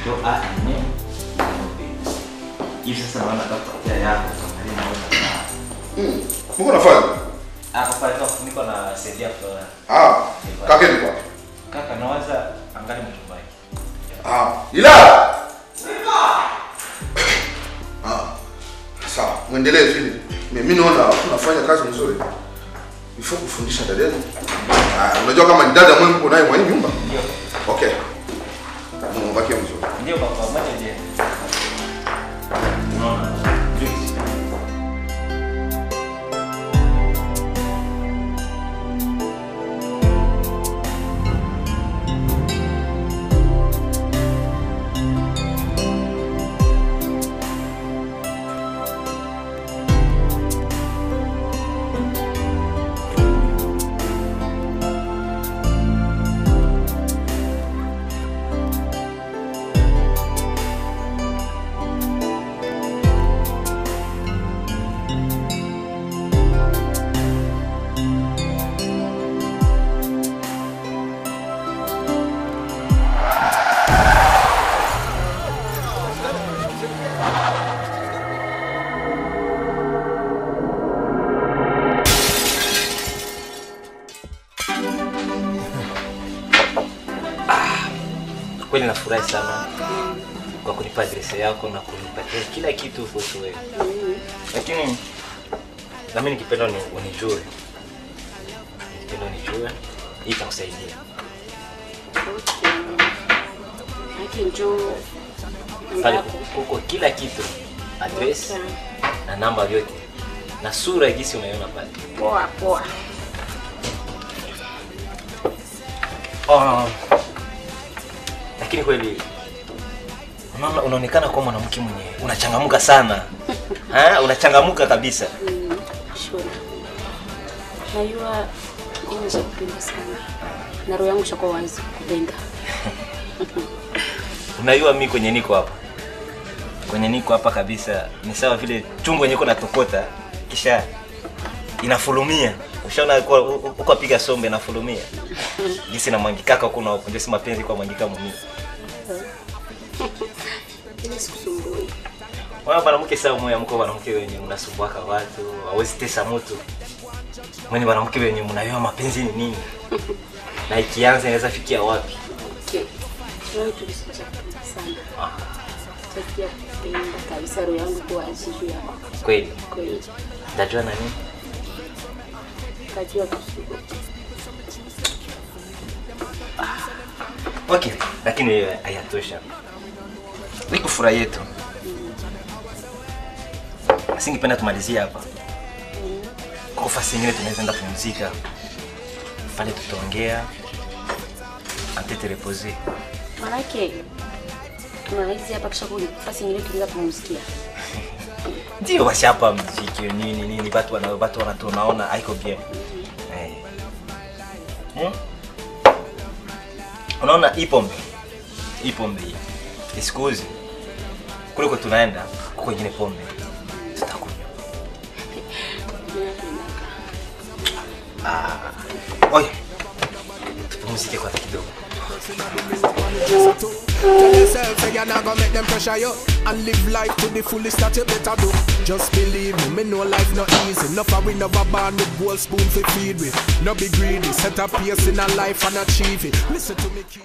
ndio A yenyewe ndio B. Hivi sasa naona atakupatia yako kama naona Mm. Mungu nafanya. Hapo pale kwa niko na saidia kwa Ah, kakeni kwa. kaka nawaza angali mtumbaki. Ah, ila. Ah. Sawa, muendelee vile. Mimi naona unafanya kazi nzuri. Before kufundisha dada yenu. Ah, unajua kama ni dada mwenye mko naye mwa hii nyumba? Ndio. Okay. Mbaki mzuri. Ndio baba, moja ndiye. Unaona? Juice. Kweli nafurahi sana kwa kunipa adresi yako na kunipatia kila kitu kuhusu wewe, lakini nami nikipenda ni unijue, nikipenda unijue, hii itakusaidia. Haki njoo Pale ambapo kuko kila kitu, adresi na namba vyote na sura jinsi unaiona pale. poa poa. Ah, lakini kweli unaona, unaonekana kuwa mwanamke mwenye unachangamuka sana ha? Unachangamuka kabisa. Mm, Sure. Najua mimi nakupenda sana na roho yangu shakuwa wazi kupenda. Unajua mi kwenye niko hapa, kwenye niko hapa kabisa ni sawa vile chungu yenye iko natokota kisha inafulumia. Ushaona kwa uko apiga sombe inafulumia jinsi na mwangikaka huko na huko, ndio si mapenzi kwa mwangika mimi. Ile sikusumbui. Wewe mwanamke sawa, moyo mko mwanamke wenye mnasumbuaka watu, hawezi tesa mtu. Mwenye mwanamke wenye mnayua mapenzi ni nini na ikianza inaweza fikia wapi? Okay. Leo tulisija kupenda sana. Takia kupenda kabisa roho yangu kwa wazi juu yako. Kweli Kweli. ndajua na nini Kajua kusugo. Okay, lakini hiyo hayatosha. Niko furaha yetu. Singependa tumalizie hapa. Kwa fasi nyingine tunaweza enda pumzika. Pale tutaongea. Antete reposer. Manake tunaizi hapa kisha kuni fasi nyingine tunaanza kumsikia. Ndio basi hapa mziki nini nini watu wana watu wanatunaona haiko bien. Eh. Hmm? Unaona hii pombe. Hii pombe hii. Isikuzi. Kule kwa tunaenda kuko ingine pombe. Tutakunywa. Ah. Oye. Tupumzike kwa kidogo. Tell yourself say you're not gonna make them pressure you And live life to the fullest that you better do Just believe me, me know life not easy Enough of we never born with gold spoon for feed with No be greedy, set a pace in a life and achieve it Listen to me kid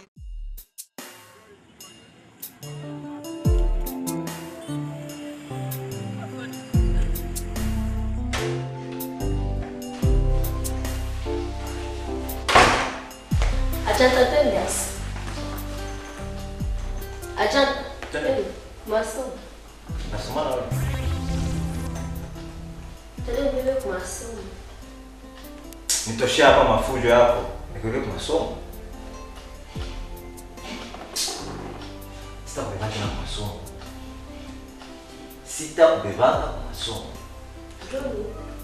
Ajanta Elias. Ajanta. Masomo. Nasoma na wewe. Tele vile kwa masomo. Nitoshea hapa mafujo yako. Nikuweke kwa masomo. Sitakubebaka na masomo. Sitakubebaka kwa masomo. Joni,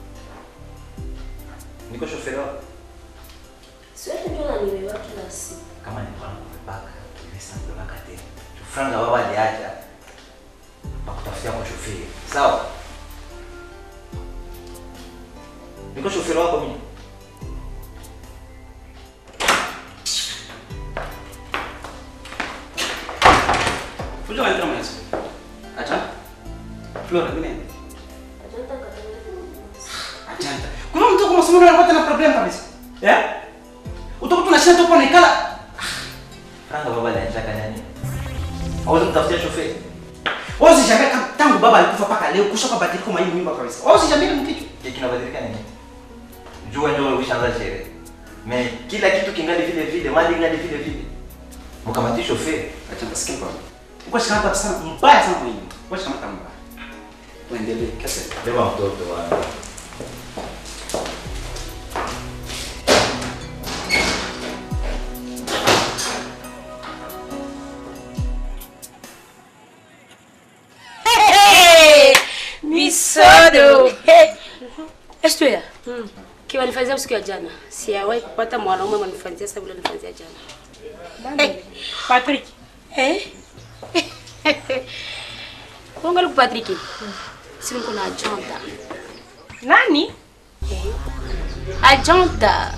Niko shoferi wako. siwezi ndio na nimewa kila siku. Kama nilikuwa nakubebaka, tulisa kubebaka tena. Franga baba aliacha. Bakutafutia kwa shoferi. Sawa? Niko shoferi wako mimi. Fujo unaleta mwanzo. Acha. Flora, mimi nenda. Ajanta. Kuna mtu kwa masomo anapata na problem kabisa. Eh? Utakuta unashinda tu kwa nikala. Kanga baba anataka nani? Au mtafutia shoferi? Wewe usishangae kama tangu baba alikufa paka leo kusha kwa badiliko mwa hii nyumba kabisa. Wewe usishangae mkitu. Je, kinabadilika nini? Jua ndio ulishaanza sherehe. Me kila kitu kingali vile vile, mali ingali vile vile. Mkamati shoferi. Acha basikia kwa. Uko shikamata sana mbaya sana mwenyewe. Uko shikamata mbaya. Tuendelee kesa. Beba mtoto wa Misodo. Estuya. Kiwa nifanyia siku ya jana. Sijawahi kupata mwanaume manifanyia sasa vile nifanyia jana. Patrick, Eh? Kuangalia kwa Patrick. Si niko na ajonta. nani? Ajonta.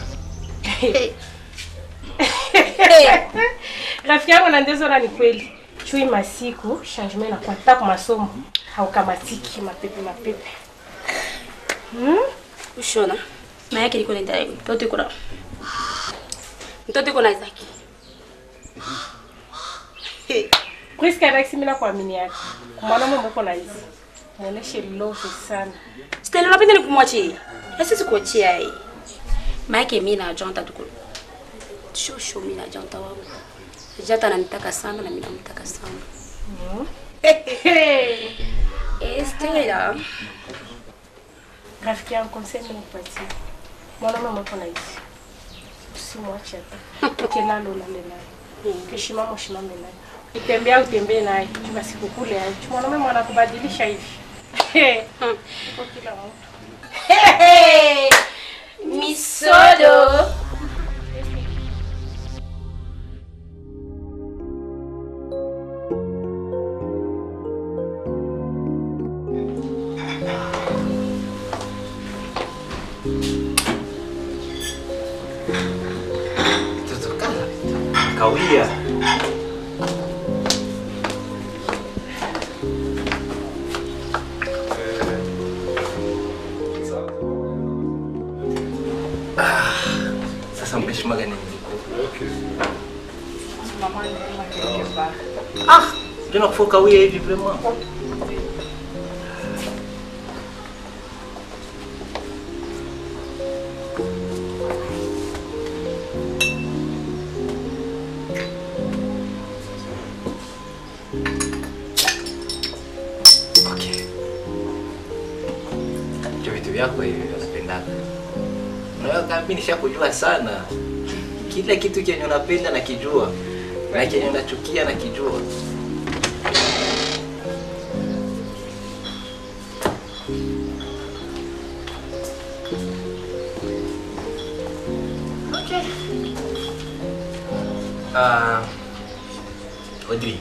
Rafiki yangu na ndezora ni kweli. Chui masiku changement na kwata kwa masomo haukamatiki mapepe mapepe. Ushona. Na yake niko nenda hivi. Mtoto yuko na Mtoto yuko na Isaac. Priska Rex mimi nakuamini yake. Kwa mwanaume mboko na hizi. Muoneshe love sana. Stella unapenda nikumwachie. Sasa sikuachia hii. Maana mimi na ajonta tuko. Shosho mimi na ajonta wangu. Jata ananitaka sana na mimi namtaka sana. Hey. Eh, Stella. Rafiki yangu conseil mimi nikupatie. Mwanaume mboko na hizi. Usimwache hata. Ukilala ulale naye. Ukishimama usimame naye. Utembea utembee naye. Chuma siku kule aje. Mwanaume mwana kubadilisha hivi. Uko kila mtu. Misodo. mtoto kala. Kawia. Ah, Sasa mkeshimaga nini? Ah, ndio nakufa kawia hivi vraiment. Okay. Ndio vitu vyako hivi unapendana. Unajua kama mimi nishakujua sana. Kila kitu kenye unapenda nakijua. Na kenye unachukia nakijua. Okay. Ah, Audrey.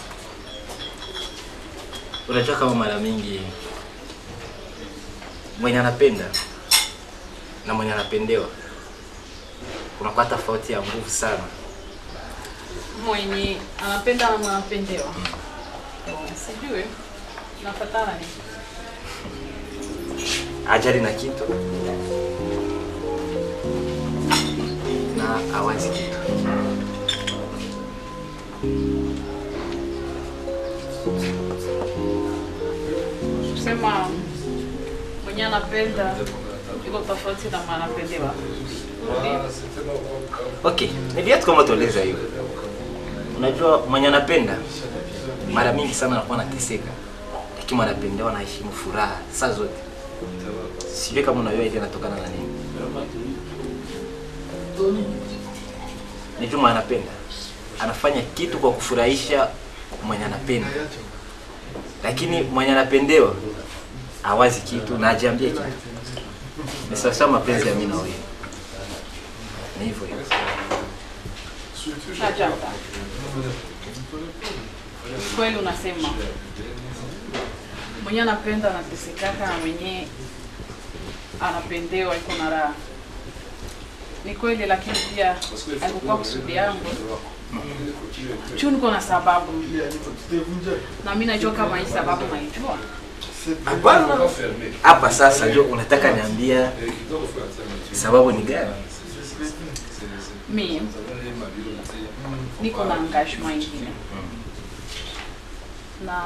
Unajua kama mara mingi mwenye anapenda na mwenye anapendewa kunakuwa tofauti ya nguvu sana. mwenye anapenda na anapendewa. Sijui nafatana ni Ajali na kitu na awazi kitu. kusema mwenye anapenda iko tofauti na mwenye anapendewa. Okay, niliatu kama tueleza hiyo. Unajua mwenye anapenda mara mingi sana anakuwa anateseka, lakini mwenye anapendewa anaheshimu furaha saa zote. Sijui kama unajua ile inatokana na nini. Nijua mwenye anapenda anafanya kitu kwa kufurahisha mwenye anapenda, lakini mwenye anapendewa awazi kitu na ajiambie kitu. Ni sawasawa mapenzi ya mimi na wewe, ni hivyo hivyo. Ajanta. Kweli unasema mwenye anapenda anatesekaka na mwenye anapendewa iko na raha. Ni kweli, lakini pia haikukuwa kusudi yangu. Juu niko na sababu, na mimi najua kama hii sababu naijua. Hapana. Hapa sasa ndio unataka niambia sababu ni gani? Mi niko na engagement ingine na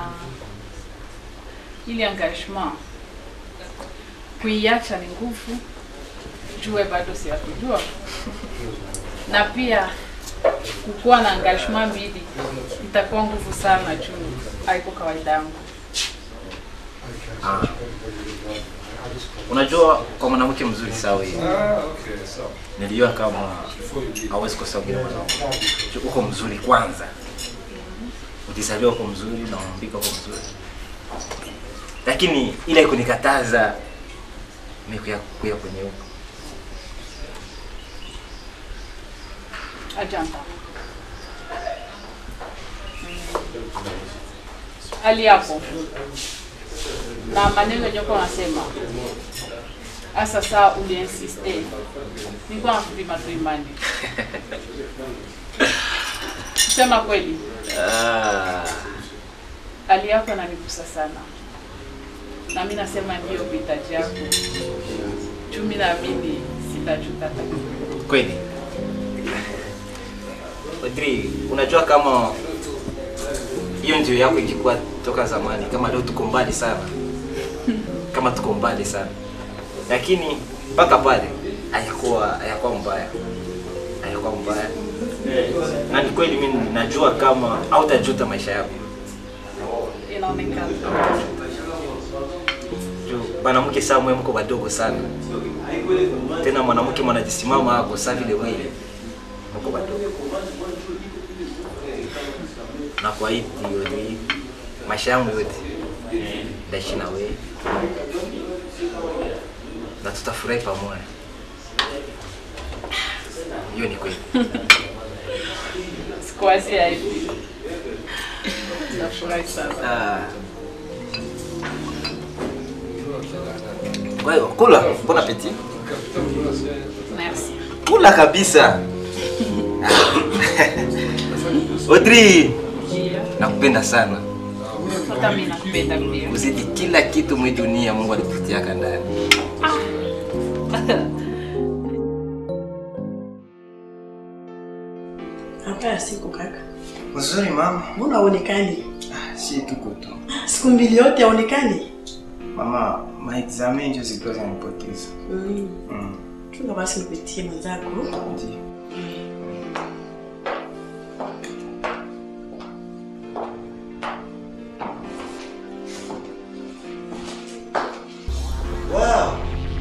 ili engagement kuiacha ni nguvu, jue bado siyakujua, na pia kukuwa na engagement mbili itakuwa nguvu sana, juu haiko kawaida yangu. Ah. Unajua kwa mwanamke mzuri sawa hivi. Nilijua kama hawezi kosa ugeni mwanamke. Ju- Uko mzuri kwanza. Utizaliwa uko mzuri na unaumbika uko mzuri. Lakini ile kunikataza mimi kuya kuya kwenye huko. Ajanta. Hali yako na maneno yenye uko unasema hasa saa uliinsiste, nilikuwa nakupima tu imani. Sema kweli, Ah. hali yako inanigusa sana, na mimi nasema ndio uhitaji yako. Juu mimi naamini sitajuta hata kidogo. Kweli. Audrey, unajua kama hiyo ndio yako ikikuwa toka zamani, kama leo tuko mbali sana, kama tuko mbali sana, lakini mpaka pale hayakuwa hayakuwa mbaya, hayakuwa mbaya, na ni kweli mimi najua kama hautajuta maisha yako Inaonekana juu mwanamke saa mwe mko wadogo sana, tena mwanamke mwanajisimama hapo saa vile wewe mko wadogo, na kwa hiyo ni maisha yangu yote ndaishi na wewe na tutafurahi pamoja. Hiyo ni kweli. sikuwazia hivi. Nafurahi sana. Ah. Kwa hiyo kula, bon appetit. Merci. Kula kabisa. Audrey, nakupenda sana. Hata mimi nakupenda pia. Kuzidi kila kitu mwi dunia Mungu alikutiaka ndani. Hapa siku kaka. Mzuri mama. Mbona haonekani? Ah, si tuko tu. Siku mbili yote haonekani? Mama, maexamen ndio zilikuwa zinanipoteza. Mm. Mm. Chunga basi nipitie mwenzako. Ndio. Wow.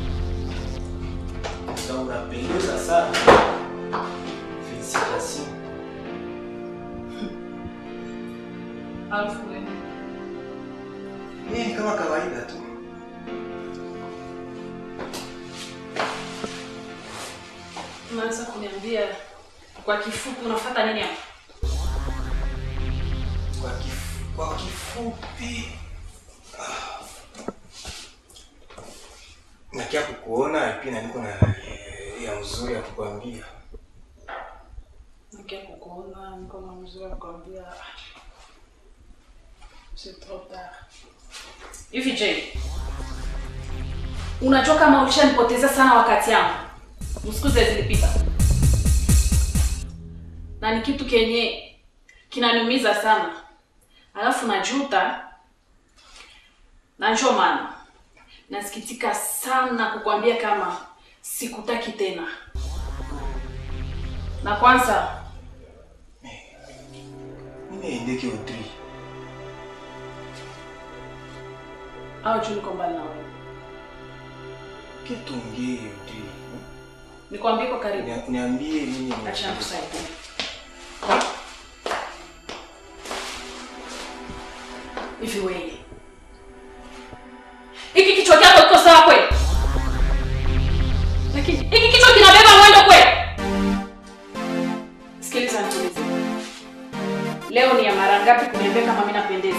Sasa unapendeza sana. Félicitations. Alafu wewe Mimi ni kama kawaida tu. unaweza kuniambia kwa kifupi unafuata nini hapa? Kwa, kif, kwa kifupi ah, nakia kukuona pia na niko na eh, ya mzuri ya kukwambia. Nakia kukuona niko na mzuri wa kukwambia. C'est trop tard. Hivi je, unajua kama ulishanipoteza sana wakati yangu siku zile zilipita, na ni kitu kenye kinaniumiza sana, alafu najuta, na ndio maana nasikitika sana kukwambia kama sikutaki tena. Na kwanza Mimi endeke Audrey. au juu niko mbali na wewe, Pia tuongee Audrey. nikwambie kwa karibu. Nia- Niambie mimi Acha nikusaidie. Hivi wewe. Hiki kichwa chako kiko sawa kweli? Lakini hiki kichwa kinabeba mwendo kweli? Sikiliza nikuulize. Leo ni ya mara ngapi kuniambia kama mimi napendeza?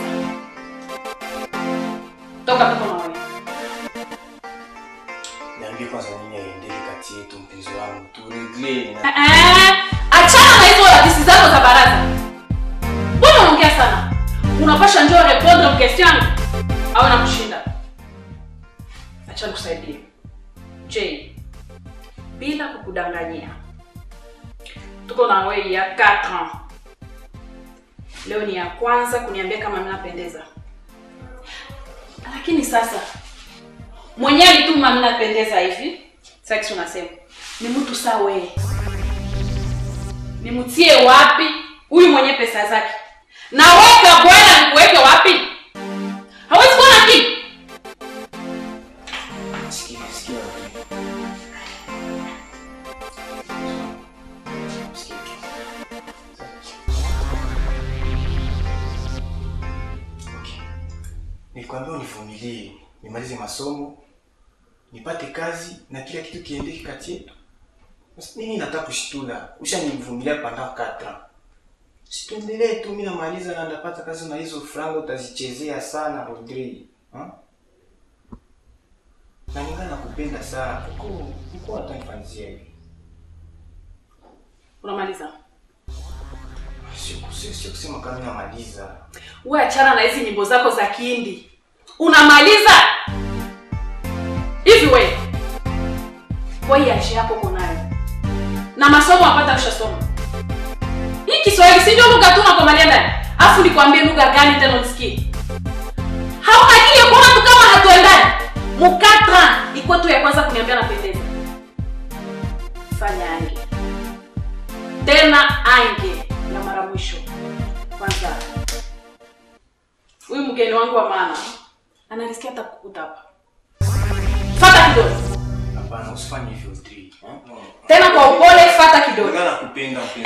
Toka tuko na wewe. niambie kwanza nini aendeke kati kati yetu mpenzi wangu turegle Eh, eh, achana na hizo hadisi zako za baraza mbona unaongea sana unapasha njoo répondre aux questions au nakushinda acha nikusaidie j bila kukudanganyia tuko na wewe ya 4 ans leo ni ya kwanza kuniambia kama mimi napendeza lakini sasa mwenyewe alituma mimi napendeza hivi sasa unasema ni mtu saa wewe nimtie wapi huyu mwenye pesa zake naweka bwana nikuweke wapi hawezi kuwa na kitu sikia sikia Sikia. Okay. Nilikwambia univumilie, nimalize masomo, nipate kazi na kila kitu kiendeke kati yetu. Basi Mimi nataka kushitula, ushanivumilia pendant 4 ans. Situendelee tu, mimi namaliza na ndapata kazi na hizo franga utazichezea sana Rodri. Ha? Na ningana nakupenda sana. Uko uko atanifanyia hivi. unamaliza Sio sio sio kusema kama mimi namaliza. we achana na hizi nyimbo zako za kihindi unamaliza hivi we waiashi yako uko nayo na masomo apata ushasoma hii kiswahili si ndio lugha tu nakomalia ndani afu nikwambie lugha gani tena usikie hauna akili ya kuona tu kama hatuendani mukatra ikuwa tu ya kwanza kuniambia napendeza fanya ange tena ange na mara mwisho kwanza huyu mgeni wangu wa maana ananisikia hata kukuta hapa fata kidole Hapana, usifanye hivyo Rodri. Ha? tena kwa upole fata kidole Ningana nakupenda mpenzi.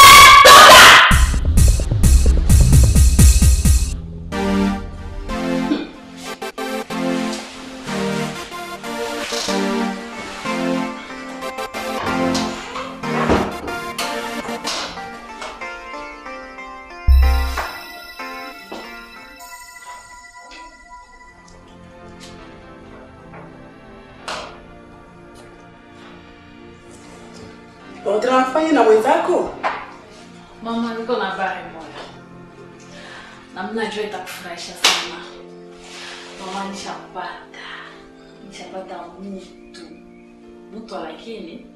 Unafanya na mwenzako? mama niko na habari moja na mnajua itakufurahisha sana mama nishapata nishapata mtu mtu lakini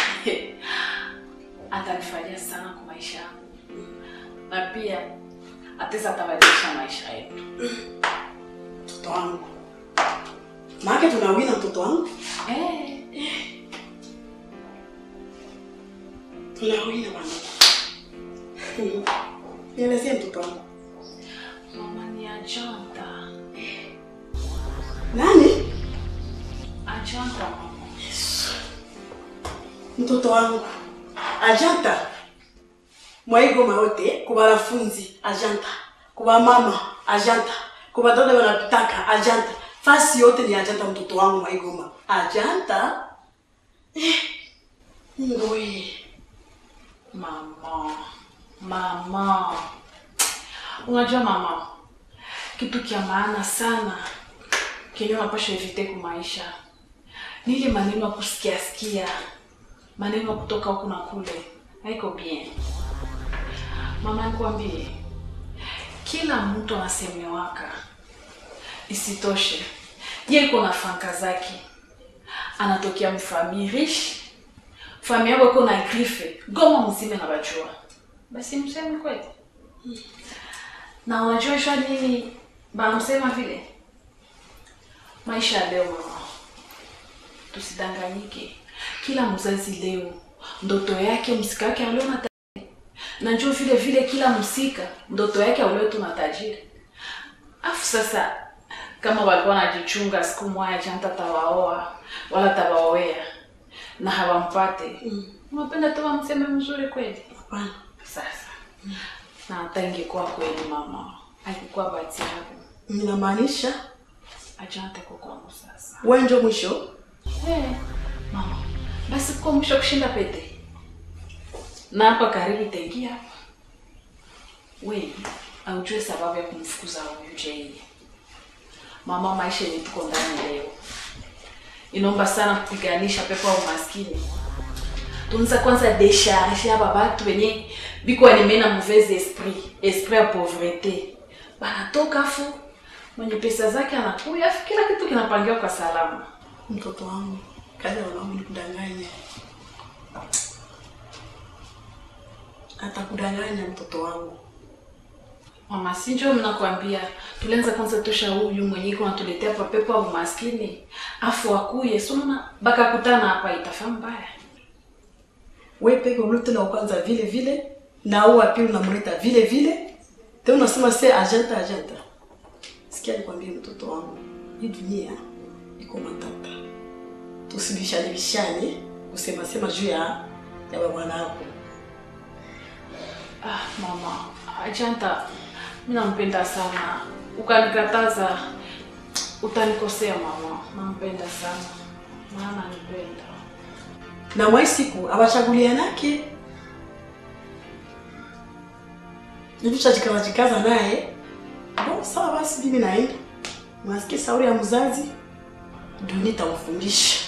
atanifanyia sana kwa maisha yangu na pia ataweza atabadilisha maisha yetu Mtoto wangu. Maana tunawina mtoto wangu. eh. Tunawina bwana. Mhm. Nielezee mtoto wangu. mama ni ajanta Nani? ajanta mama Mtoto wangu. Ajanta. Mwaigoma yote kwa wanafunzi ajanta. Kwa mama ajanta. Kwa watoto wanapitaka ajanta. Fasi yote ni ajanta mtoto wangu Mwaigoma. Ajanta? Eh. Ngoe. Mama, mama, unajua mama, kitu kia maana sana kenye unapasha evite kwa maisha ni ile maneno ya kusikia sikia, maneno ya kutoka huku na kule, haiko bien. Mama, nikwambie, kila mtu anasemewaka. Isitoshe, ye iko na franka zake, anatokea mfamili riche familia yako iko na grife goma mzima na bajua basi mseme kweli na unajua shwa nini banamsema vile maisha ya leo mama tusidanganyike kila mzazi leo ndoto yake msika wake alio na tajiri na njoo vile vile kila msika ndoto yake alio tu na tajiri afu sasa kama walikuwa wanajichunga siku moja janta tawaoa wala tawaoea na hawampate unapenda tu wamseme mzuri kweli Hapana. sasa na hata ingekuwa kweli mama akikuwa bahati yako Ninamaanisha ajante kwa kwangu sasa wewe ndio mwisho. hey, mama basi kwa mwisho kushinda pete na hapa karibu itaingia hapa we aujue sababu ya kumfukuza huyu Jay mama maisha yenye tuko ndani leo inaomba sana kupiganisha pepo ya umaskini tunza kwanza decharge aba batu benye biko wanemena mauvaise esprit esprit ya pauvrete banatoka fu mwenye pesa zake anakuya afu kila kitu kinapangiwa kwa salama mtoto wangu kazi wanangu ni kudanganya atakudanganya mtoto wangu mama sinjo mnakwambia tulianza kwanza tosha huyu mwenye iko natuletea pa pepo ya umaskini afu akuye sonona bakakutana hapa itafaa mbaya we peke ulete na kwanza vile vile na au pili unamleta vile vile tena unasema se agenta agenta sikia nikwambie mtoto wangu hii dunia iko matata tusibishane bishane kusema sema juu ya ya bwana yako ah mama ajanta mi nampenda sana ukanikataza utanikosea mama nampenda sana maana nipenda na mwai siku awachagulianake nituchajikazajikaza naye bo sawa basi mimi naenda nasikia sauri ya mzazi dunia itamfundisha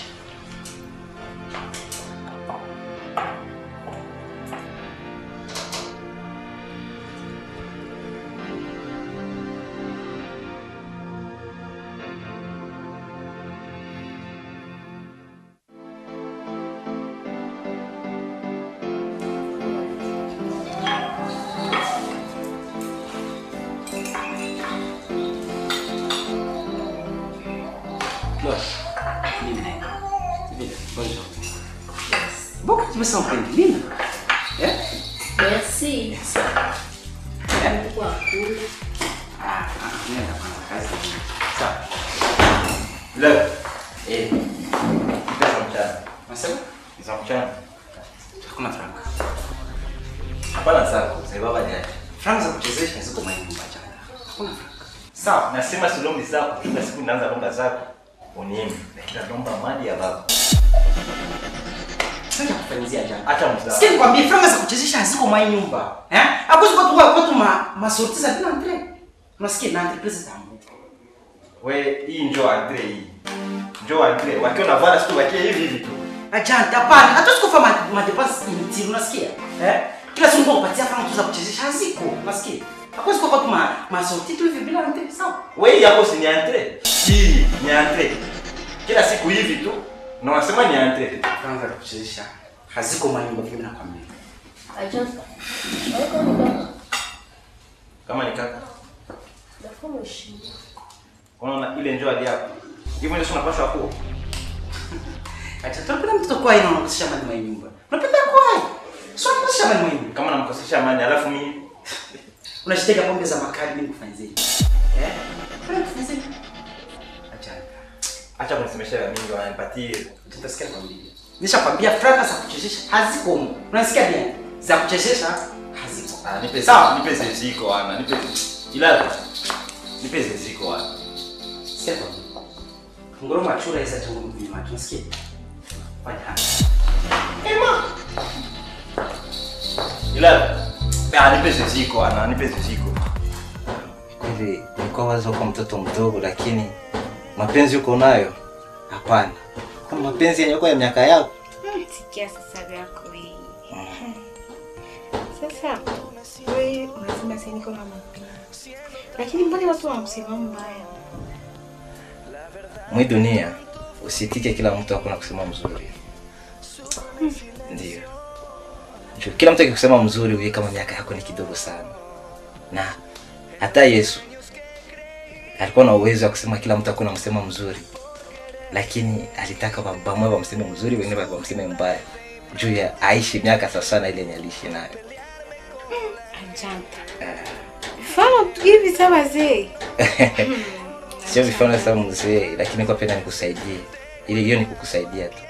Pourquoi tu me sens Lina Eh Merci. Mungu akule. Ah, ah, nenda bwana kazi. Sawa. Leo Eh, pesa mchana. unasema? Za mchana. Hakuna franka. Hapana zako, mzee baba niache. Franka za kuchezesha ziko mwenye nyumba jana. Hakuna franka. Sawa. Nasema silombi zako, kila siku naanza lomba zako. Uniimi, lakini naomba mali ya baba. Sasa kufanyizia jana. Acha mzaa. Sikia nikwambie franka za kuchezesha haziko mwa hii nyumba. Eh? Hakuzi kwa kwa kwetu ma masorti za bila entre. Unasikia na entreprise tangu. We, hii njoo Andre hii. Njoo Andre, wakiwa na vara siku wakie hivi hivi tu. Ajanta hapana, hatuwezi kufanya ma- madepense inutile unasikia? Eh? Kila siku tunakupatia franka tu za kuchezesha haziko. Unasikia? Hakuzi kwa kwetu ma masorti tu hivi bila entre. Sawa. We, hii yako si ni Andre. Hii ni Andre. Kila siku hivi tu. Na wasema ni Andre. Franka za kuchezesha haziko mwa nyumba mimi nakwambia. Ajanta. Wako ni baba. Kama ni kaka. Nafaa mheshimu. Unaona ile njoo hadi hapo. Hivyo ndio unapaswa kuwa. Acha tunapenda mtoto kwa ina unakosesha mali mwa nyumba. Unapenda kwa. Sio unakosesha mali mwa nyumba. Kama namkosesha amani alafu mimi Unashiteka pombe za makali mimi kufanyizie. Eh? Mbona kufanyizie? Acha. acha kunisemesha ya mingi wananipatie. Tutasikia kwambia. Nishakwambia fraka za kuchezesha haziko huko. Unasikia bien? Za kuchezesha haziko. Ah, nipe Sawa. nipe zeziko ana, nipe ila nipe zeziko ana. Sikia kwambia. Ngoroma chura hizo tu mimi macho. Unasikia? Fanya hapa. Ila ah, nipe zeziko ana, nipe zeziko. Kweli nilikuwa wazo kwa mtoto mdogo, lakini mapenzi uko nayo? Hapana, kama mapenzi yenye ya miaka yako Sikia sasa vyako wewe. Sasa wewe unasema sasa niko na mapenzi. Lakini mbona watu wanakusema mbaya? mwi dunia usitike kila mtu hakuna kusema mzuri. Ndio Juu kila mtu akikusema mzuri, wewe kama miaka yako ni kidogo sana, na hata Yesu alikuwa na uwezo wa kusema kila mtu hakuna msema mzuri, lakini alitaka bamwe wamseme mzuri, wengine wamseme mbaya, juu ya aishi miaka sasa na ile yenye aliishi nayo. Ajanta. Mfano tu hivi sawa wazee. Sio vifano sasa mzee, lakini kwa penda nikusaidie, ili hiyo ni kukusaidia tu.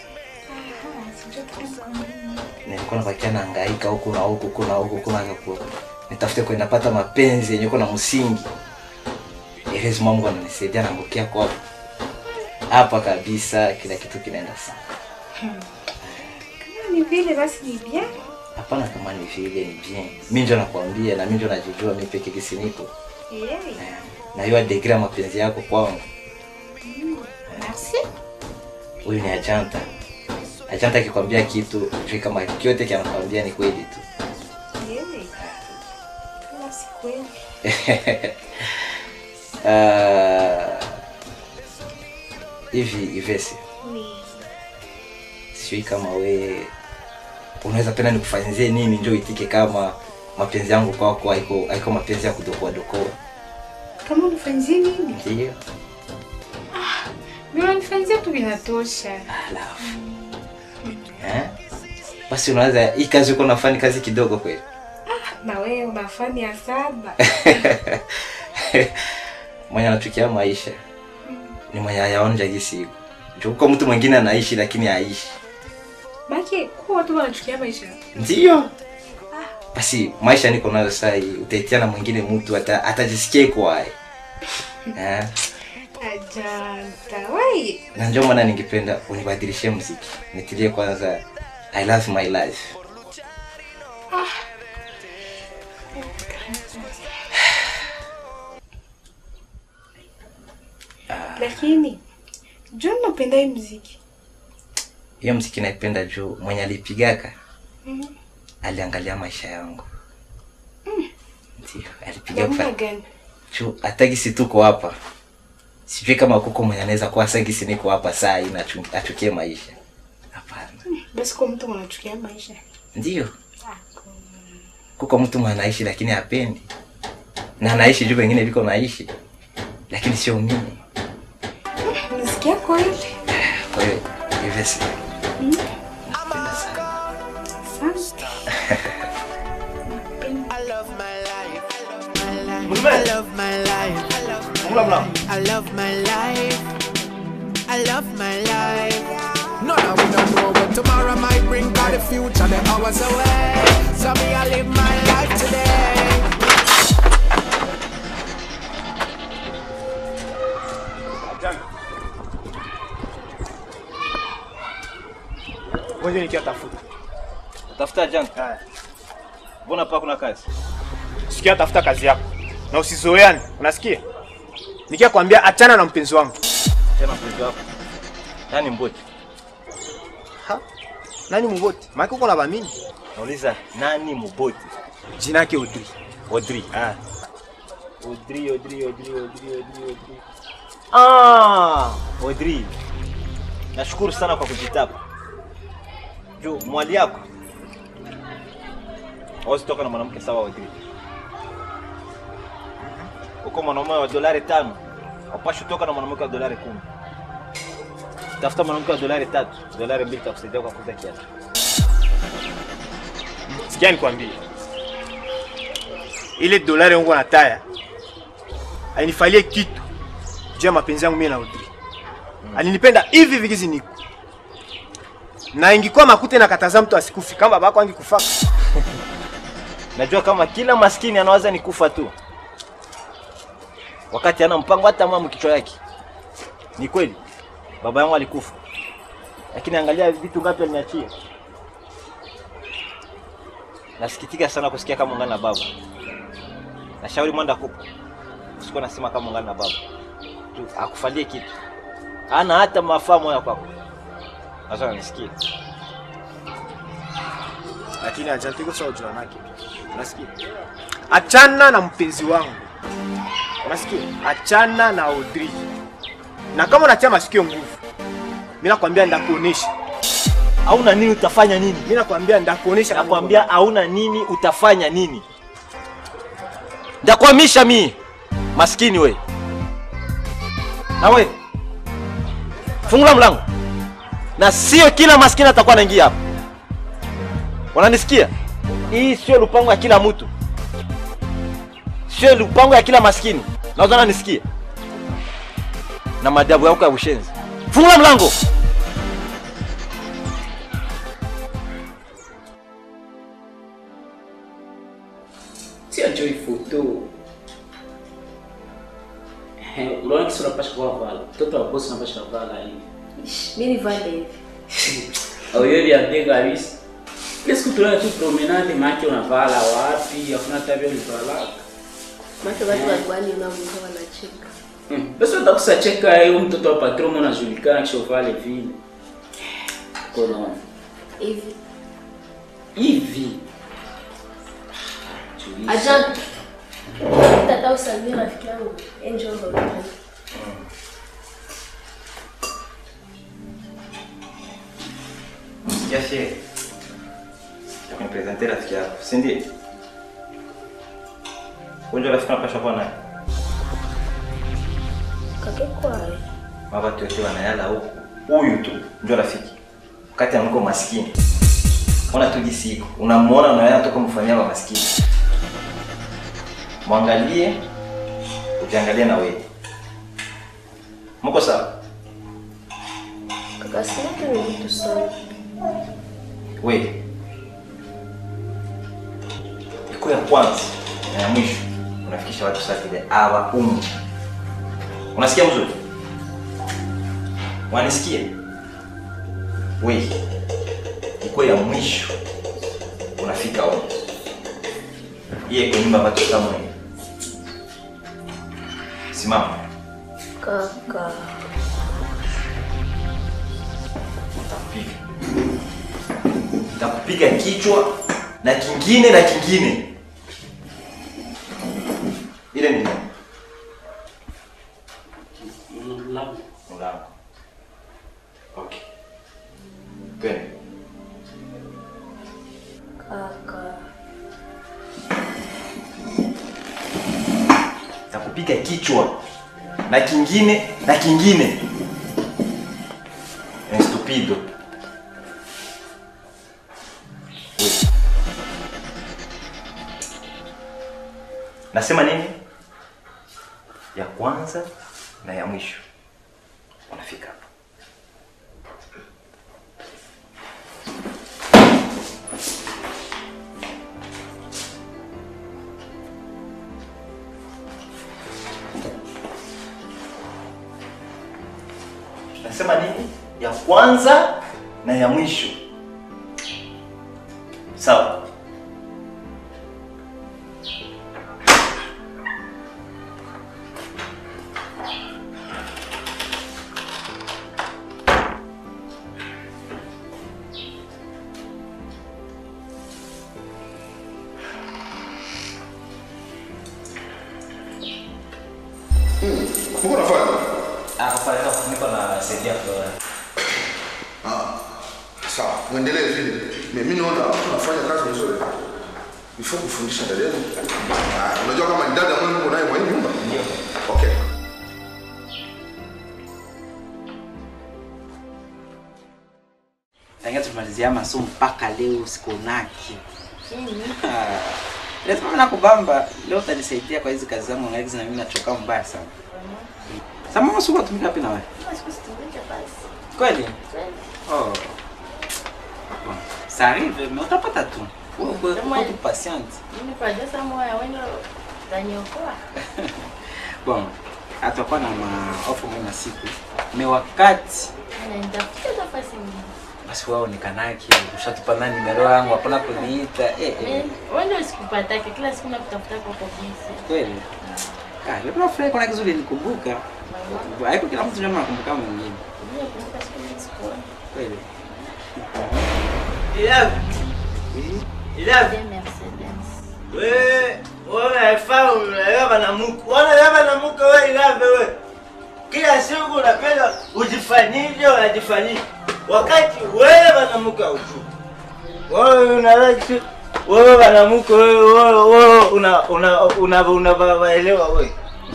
nilikuwa nabakia nahangaika huku na huku huku na huku huku na huku nitafute kwenye napata mapenzi yenye uko na msingi elezi Mungu ananisaidia naangukia kwa hapa kabisa, kila kitu kinaenda sawa. Kama ni vile basi ni bien. Hapana, kama ni vile ni bien, mimi ndio nakwambia, na mimi ndio najijua mimi peke kisi niko Yeah. na hiyo degree ya mapenzi yako kwangu. Merci. huyu ni Ajanta. Ajanta akikwambia kitu juu kama kyote kinakwambia ni kweli tu. Yeye. Kama si kweli. Ah, hivi Ivesi, Ni. sijui kama we unaweza penda nikufanyizie nini njo itike kama mapenzi yangu kwako haiko haiko mapenzi ya kudokoa dokoa. Kama unifanyizie nini? Ndio. Mimi unanifanyizia tu vinatosha. Alafu. Eh? Basi unaweza hii kazi uko nafanya kazi kidogo kweli. Na wewe unafanya sana. mwenye anachukia maisha ni mwenye ayaonja gisi iko. Juu uko mtu mwingine anaishi lakini haishi. Baki kwa watu wanachukia maisha. Ndio. Basi maisha niko nayo sasa hii utaitia na mwingine mtu ata, atajisikia iko hai. Eh? Ajanta. Wai. Na ndio maana ningependa unibadilishie muziki. Nitilie kwanza I love my life. Lakini John napenda hii muziki. Hiyo muziki naipenda juu mwenye alipigaka Mhm. aliangalia maisha yangu. Ndio, alipiga Namna fa- gani? juu hata gisi tuko hapa sijui kama kuko mwenye anaweza kuwa sasa gisi niko hapa saa hii na achu- achukie maisha Basi kwa mtu anachukia maisha. ndio kuko mtu mwenye anaishi lakini hapendi na anaishi juu wengine viko naishi lakini sio mimi Muziki yako ile. kwa hiyo hivyo si I love my life. I love my life. I love my life. No, no, we don't know what tomorrow might bring, but the future, the hours away. So me, I live my life today. Ngoja nikiatafuta. Tafuta jana. Mbona hapa kuna kazi? Sikia, tafuta kazi yako na usizoeane, unasikia? Nikia kwambia achana na mpenzi wangu. Tena mpenzi wako. Nani mboti? Ha? Nani muboti? Maana uko na bamini. Nauliza nani mboti? Jina yake Audrey. Audrey. Ah. Audrey, Audrey, Audrey, Audrey, Audrey, Audrey. Ah, Audrey. Nashukuru sana kwa kujitapa. Juu mwali yako. Hawezi toka na mwanamke sawa Audrey. Uko mwanaume wa dolari tano. Hapashi toka na mwanamke wa dolari kumi. Tafuta mwanamke wa dolari tatu. Dolari mbili takusaidia kwa kuuza kiatu. Sikia nikwambie, ile dolari yangu na taya ainifalie kitu juu ya mapenzi yangu mimi na Audrey. Alinipenda hivi vigizi niko na ingikuwa makute na kataza mtu asikufi kama babako angekufa. Najua kama kila maskini anawaza ni kufa tu, wakati ana mpango hata mama kichwa yake. Ni kweli baba yangu alikufa, lakini angalia vitu ngapi aliniachia. Nasikitika sana kusikia kama ungana na baba. Nashauri mwanda kupa, usikuwa nasema kama ungana na baba tu, akufalie kitu, hana hata mafaa moya kwako. Sasa unanisikia? lakini ajantiko sawa jua nake. Unasikia? Achana na mpenzi wangu. Unasikia? Achana na Audrey. Na kama unatia masikio nguvu, mimi nakwambia ndakuonesha. Hauna nini utafanya nini? Mimi nakwambia ndakuonesha. Nakwambia hauna nini utafanya nini? Ndakwamisha mi maskini we. Na we fungula mlango, na sio kila maskini atakuwa anaingia hapa. Unanisikia? Hii sio lupango ya kila mtu, sio lupango ya kila maskini. Naweza unanisikia? Na madabu yako ya ushenzi. Fungula mlango. Sio njoo ifoto. Eh, unaona kisi unapasha kuwa vala. Mtoto wa bosi unapasha vala hivi. Mimi nivale hivi. Au yeye ya bega kabisa. Ile siku tunayo tu promenade maki unavala wapi? Hakuna tabia unavala. Macho watu wa gwani unavuka wanacheka. Hmm. Basi utakusa cheka hiyo mtoto wa patron unajulikana kisha uvale vile. Konaona hivi hivi Ajanta. Tata usalimie rafiki yangu. Angel Lolani. Sikia shehe. Nipresente rafiki yako, si ndio? Wewe ndio rafiki unapaswa kuwa naye. Kake kwae. Mabatu yote wanayala huku. Huyu tu ndio rafiki. Wakati amko maskini. Ona tu jinsi iko. Unamuona unayala toka mfanyia wa maskini. Mwangalie, ujiangalie na wewe. Mko sawa? Kaka sina tu ni mtu sana. Wewe. Iko ya kwanza na ya mwisho unafikisha watu saa vile hawa umu. Unasikia mzuri? Wanisikia? Wewe. Iko ya mwisho unafika umu. Iye kwa nyumba watu kama hivi. Simama. Kaka. Nitakupiga. Nitakupiga kichwa na kingine na kingine. Ile ni nini? Mlango. Mlango. Okay. Twende. Kaka. Nitakupiga kichwa na kingine na kingine. Estupido. Wewe. Nasema nini? Ya kwanza na ya mwisho. Unafika hapa. Nasema nini? Ya kwanza na ya mwisho. Sawa. Uko unafanya? Ah, kwa leo niko na saidia kwa Ah. Sawa, muendelee vile. Mimi naona unafanya kazi nzuri. Before kufundisha dada yenu. Ah, unajua kama ni dada mwenu uko naye mwa hii nyumba? Ndio. Okay. Tangia tumalizia masomo mpaka leo sikonaki. Ah, Lazima mimi nakubamba leo utanisaidia kwa hizi kazi zangu ngaizi na mimi nachoka mbaya sana. Sasa mama sio tumika wapi na wewe? Kweli? Oh. Bon, ça arrive, mais utapata tu. Wewe uko uko tu patient. Mimi kwa jasa moya wendo utaniokoa. Bon, atakuwa na maofa mwa siku. Me wakati Na nitafuta nafasi nyingine. basi wewe unikanaki, ushatupa nani nimero yangu, hapana kuniita. Eh, eh. Mimi wendo usikupatake kila siku nakutafuta kwa kabisa. Kweli? Ah, leo nafurahi kuna kizuri nikumbuka. Haiko kila mtu jamaa anakumbuka mwingine. Mimi nakumbuka siku nyingi sikuona. Kweli? Ilavi. Ilavi. Mercedes. Wewe wewe unafaa unalewa banamuke. Unalewa banamuke wewe Ilavi wewe. Kila siku unapenda ujifanyije unajifanyije. Wakati wewe banamuke hujui. Wewe unalewa tu wewe banamuke wewe wewe wewe una una una unawaelewa wewe.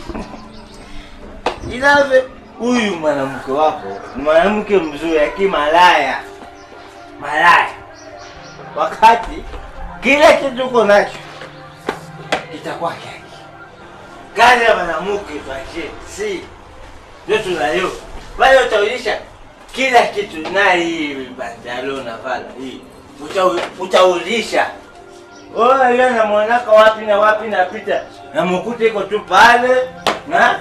Ilavi huyu mwanamke wako ni mwanamke mzuri lakini malaya. Malaya. Wakati kila kitu uko nacho itakuwa kyake. Kazi ya mwanamke tuachie, si ndio tunayo. Bali utaulisha kila kitu na hii bandalo na vala hii Uta- utaulisha. Wewe leo namwonaka wapi na wapi napita namkuta iko tu pale na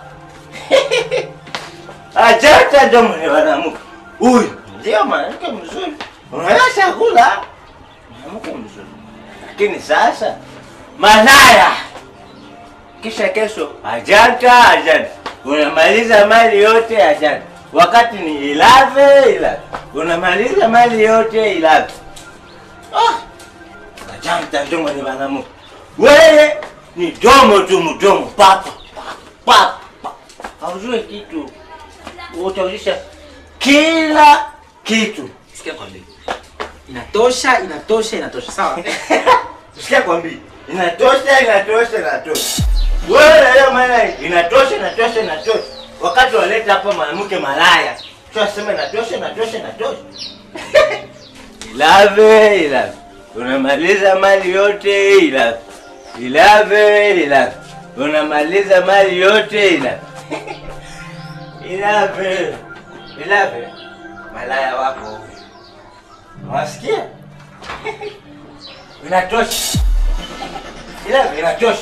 achata ndo mwenye mwanamke huyu ndio mwanamke mzuri, unaweza chakula mwanamke mzuri, lakini sasa malaya, kisha kesho ajanta ajanta, unamaliza mali yote ajanta, wakati ni ilave ilave, unamaliza mali yote ilave. Ah, ajanta ndio mwenye banamuke, wewe ni domo tu, mdomo papa papa, haujue kitu, utauzisha kila kitu. Sikia kwambie. Inatosha, inatosha, inatosha. Sawa? Sikia kwambie, inatosha, inatosha, inatosha. Wewe leo maana inatosha, inatosha, inatosha. Wakati waleta hapa mwanamke malaya, tunasema inatosha, inatosha, inatosha. Ilave, ilave. Unamaliza mali yote ilave. Ilave, ilave. Unamaliza mali yote ilave. Ilave. Ilave. Malaya wako. Unasikia? Inatosha. Ilave, inatosha.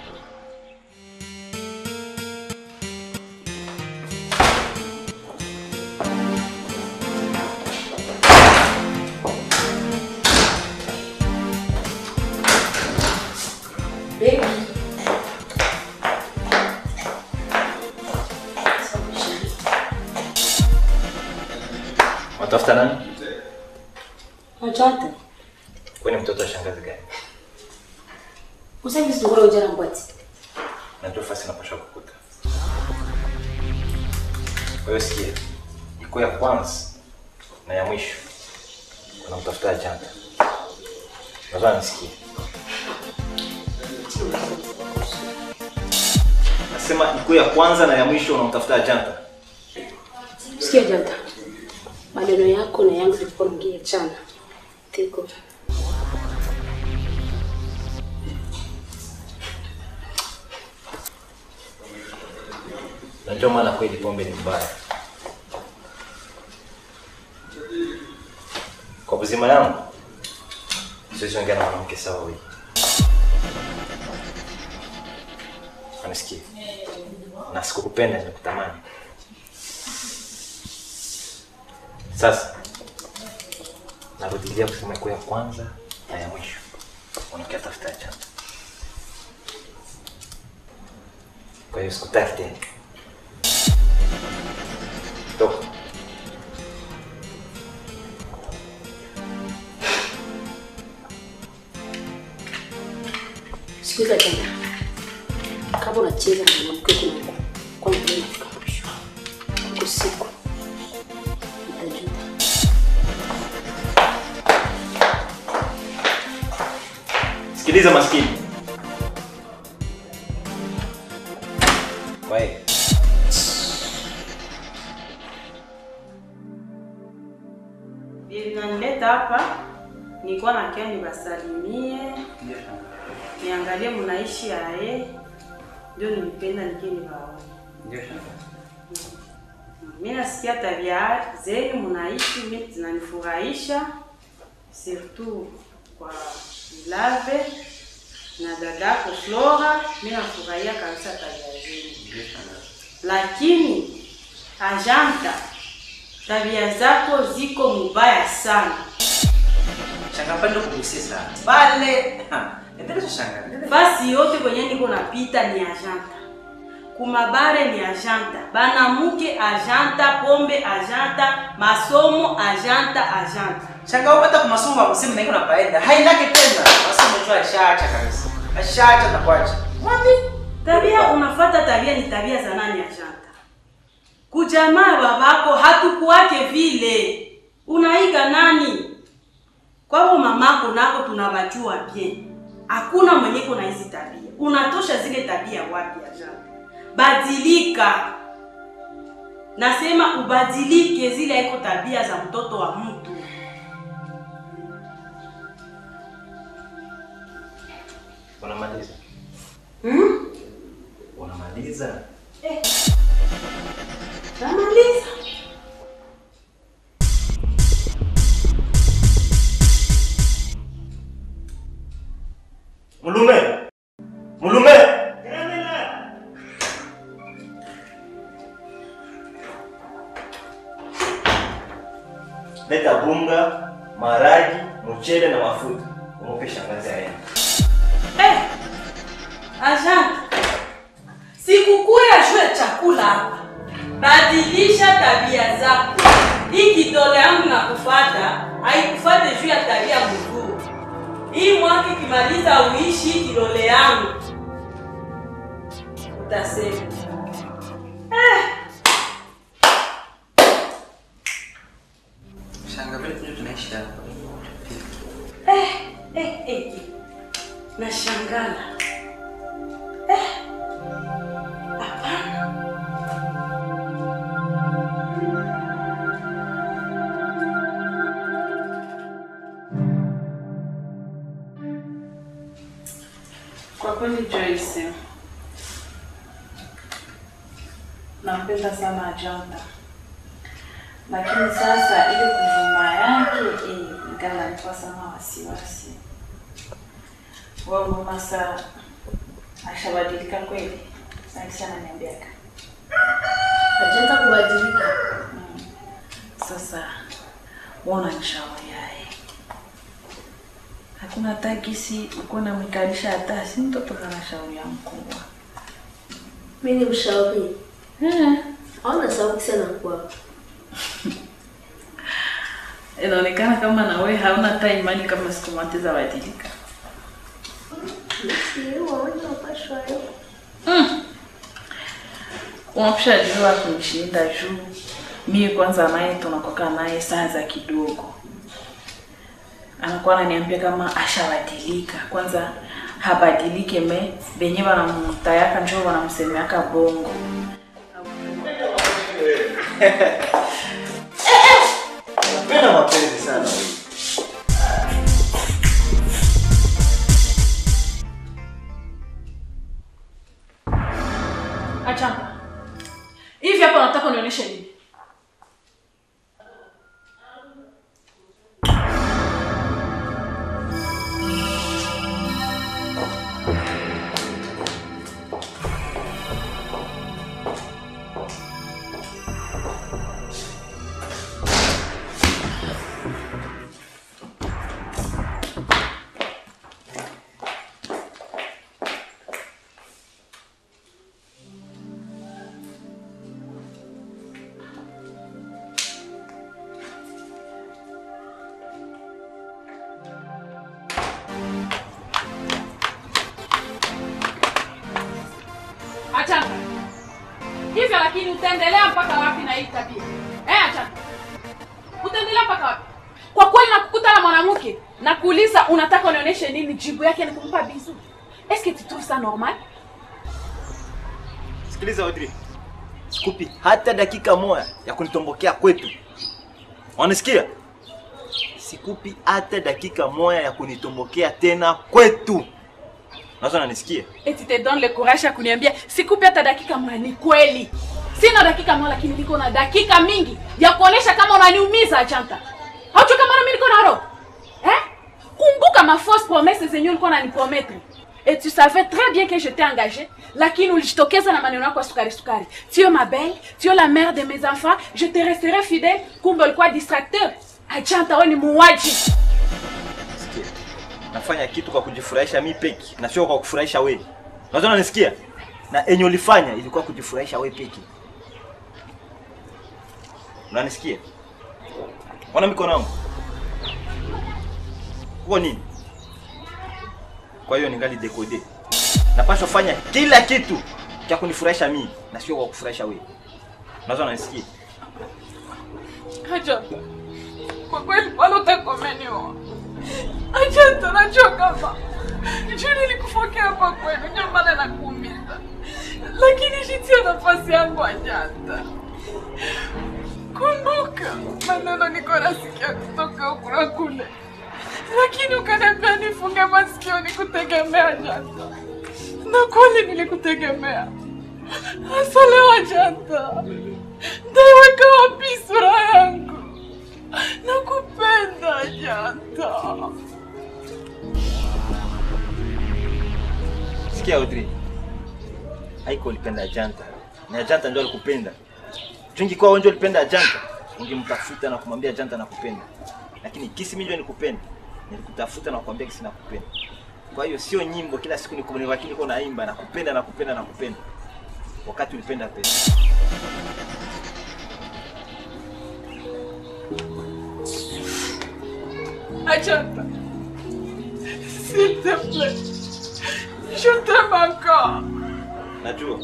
Baby. Watafuta nani? Ajanta. Wewe ni mtoto wa shangazi gani? Usafi singora ujana mbwati. Najua fasi napasha kukuta. Kwa hiyo sikia, iko ya kwanza na ya mwisho unamtafuta janta. Nadhani nisikie. Nasema iko ya kwanza na ya mwisho unamtafuta janta. Sikia Janta. Maneno yako na yangu tulikuwa tunaongea jana. Tiko. Na ndio maana kweli pombe ni mbaya. Kwa buzima yangu siwezi ongea na mwanamke sawa huyu. Anisikie. Na sikukupenda nimekutamani. Sasa narudilia kusema iko ya kwanza na ya mwisho. Unakia tafuta chapa. Kwa hiyo sikutaki tena. Toka. Sikiza Janta. Kama unacheza na mwanamke kuna kwa nini unafika mwisho? Kwa siku. Utajuta. Sikiliza maskini. Kwa hiyo Vinanileta hapa nilikuwa nakia nibasalimie, niangalie mnaishi aye, ndio nilipenda nikie nibaone. Ndio shanga. Mimi nasikia tabia zenu mnaishi, mimi zinanifurahisha surtout kwa Ilave na dadako Flora, mimi nafurahia kabisa tabia zenu, Ndio shanga. lakini Ajanta, tabia zako ziko mubaya sana. Shanga pande kugusia sana. Pale. Ha, endelea shanga. endelea. Basi yote kwenye niko napita ni ajanta, kumabare ni ajanta, banamuke ajanta, pombe ajanta, masomo ajanta, ajanta. Shanga upata kwa masomo ya kusema na iko napaenda. Hainake tena. Masomo tu ashaacha kabisa. Ashaacha na kuacha. Wapi? Tabia unafata tabia ni tabia za nani ajanta? Kujamaa babako hatukuwake vile. Unaiga nani? Kwao mamako nako tunawajua bien. Hakuna mwenye iko na hizi tabia. Unatosha zile tabia wapi ajanta? Badilika. Nasema ubadilike, zile iko tabia za mtoto wa mtu. unamaliza. Hmm? Unamaliza. Eh. Namaliza. Mulume. Mulume. Leta bunga, maragi, mchele na mafuta. Umupe shangazi aende. Eh, Ajanta, sikukuu ya shule chakula hapa. badilisha tabia zako. Hii kidole yangu na kufata haikufate juu ya tabia mzuri. Hii mwaka ikimaliza uishi hii kidole yangu, utasema eh. Shanga vile tu tunaishi hapa. Eh, eh, eh. Nashangala. Eh. Hapana. Kwa kweli Joyce, nampenda sana Ajanta, lakini sasa ile kuvuma yake eh, nikala nipa sana wasiwasi. Wao mama saa ashabadilika kweli, sasa ananiambiaka Ajanta kubadilika. sasa wona nishauri yaye hakuna hata gisi uko namwikalisha hata si mtoto kana shauri ya mkubwa Mimi ni mshauri. Hauna sababu sana kwa. inaonekana kama na wewe hauna hata imani kama siku moja zabadilika Sio, waona upashwa leo. unapishajua kunishinda juu mimi kwanza naye tunakoka naye saa za kidogo anakuwa ananiambia kama ashabadilika kwanza habadilike me benye wanamtayaka njo wanamsemeaka bongo Napenda mapenzi sana wewe. achana hivi hapa nataka unionyeshe nini achana hivyo lakini utaendelea mpaka wapi na hii tabia eh achana utaendelea mpaka wapi kwa kweli nakukuta na mwanamke na kuuliza unataka unionyeshe nini jibu yake ni kumpa bizu eske tu trouves ça normal Sikiliza Audrey. Sikupi hata dakika moja ya kunitombokea kwetu. Wanasikia? Sikupi hata dakika moja ya kunitombokea tena kwetu. Nazo nanisikia? eti te donne le courage ya kuniambia sikupi hata dakika moja ni kweli sina dakika moja lakini niko na dakika mingi ya kuonesha kama unaniumiza achanta haucho kama nami niko na roho eh? kumbuka ma fausse promesse zenye ulikuwa unanipromettre et tu savais très bien que j'étais engagée lakini ulijitokeza na maneno yako ya sukari sukari tu es ma belle tu es la mère de mes enfants je te resterai fidèle kumbe ulikuwa distracteur achanta wewe ni muuaji Sikia. Nafanya kitu kwa kujifurahisha mi peki na sio kwa kufurahisha wewe. Nazo nanisikia? Na enye ulifanya ilikuwa kujifurahisha wewe peki. Unanisikia? Ona mikono yangu. Huko nini? Kwa hiyo ningali dekode. Napaswa fanya kila kitu cha kunifurahisha mimi na sio kwa kufurahisha wewe. Nazo nanisikia? Ajanta, kwa kweli wala utakomeniwa. Ajanta, najua kama juu nilikufokea hapa kwenu, ndio maana nakuumiza, lakini jitie nafasi yangu Ajanta. Kumbuka maneno niko nasikia kutoka huku na kule, lakini ukaniambia nifunge masikio nikutegemea Ajanta, na kweli nilikutegemea. Hasa leo Ajanta, Ndaiweka wapi sura yangu? Nakupenda Janta. Sikia Audrey. Haiko ulipenda Ajanta. Ni Ajanta ndio alikupenda. Chungi kwa wewe ndio ulipenda Ajanta. Ungemtafuta na kumwambia Ajanta nakupenda. Lakini kisi mimi ndio nikupenda. Nilikutafuta na kukwambia kisi nakupenda. Kwa hiyo sio nyimbo kila siku nikumbuka lakini niko naimba nakupenda nakupenda nakupenda. Wakati ulipenda pesa. Ajanta. S'il te plaît. Je t'aime encore. Najua.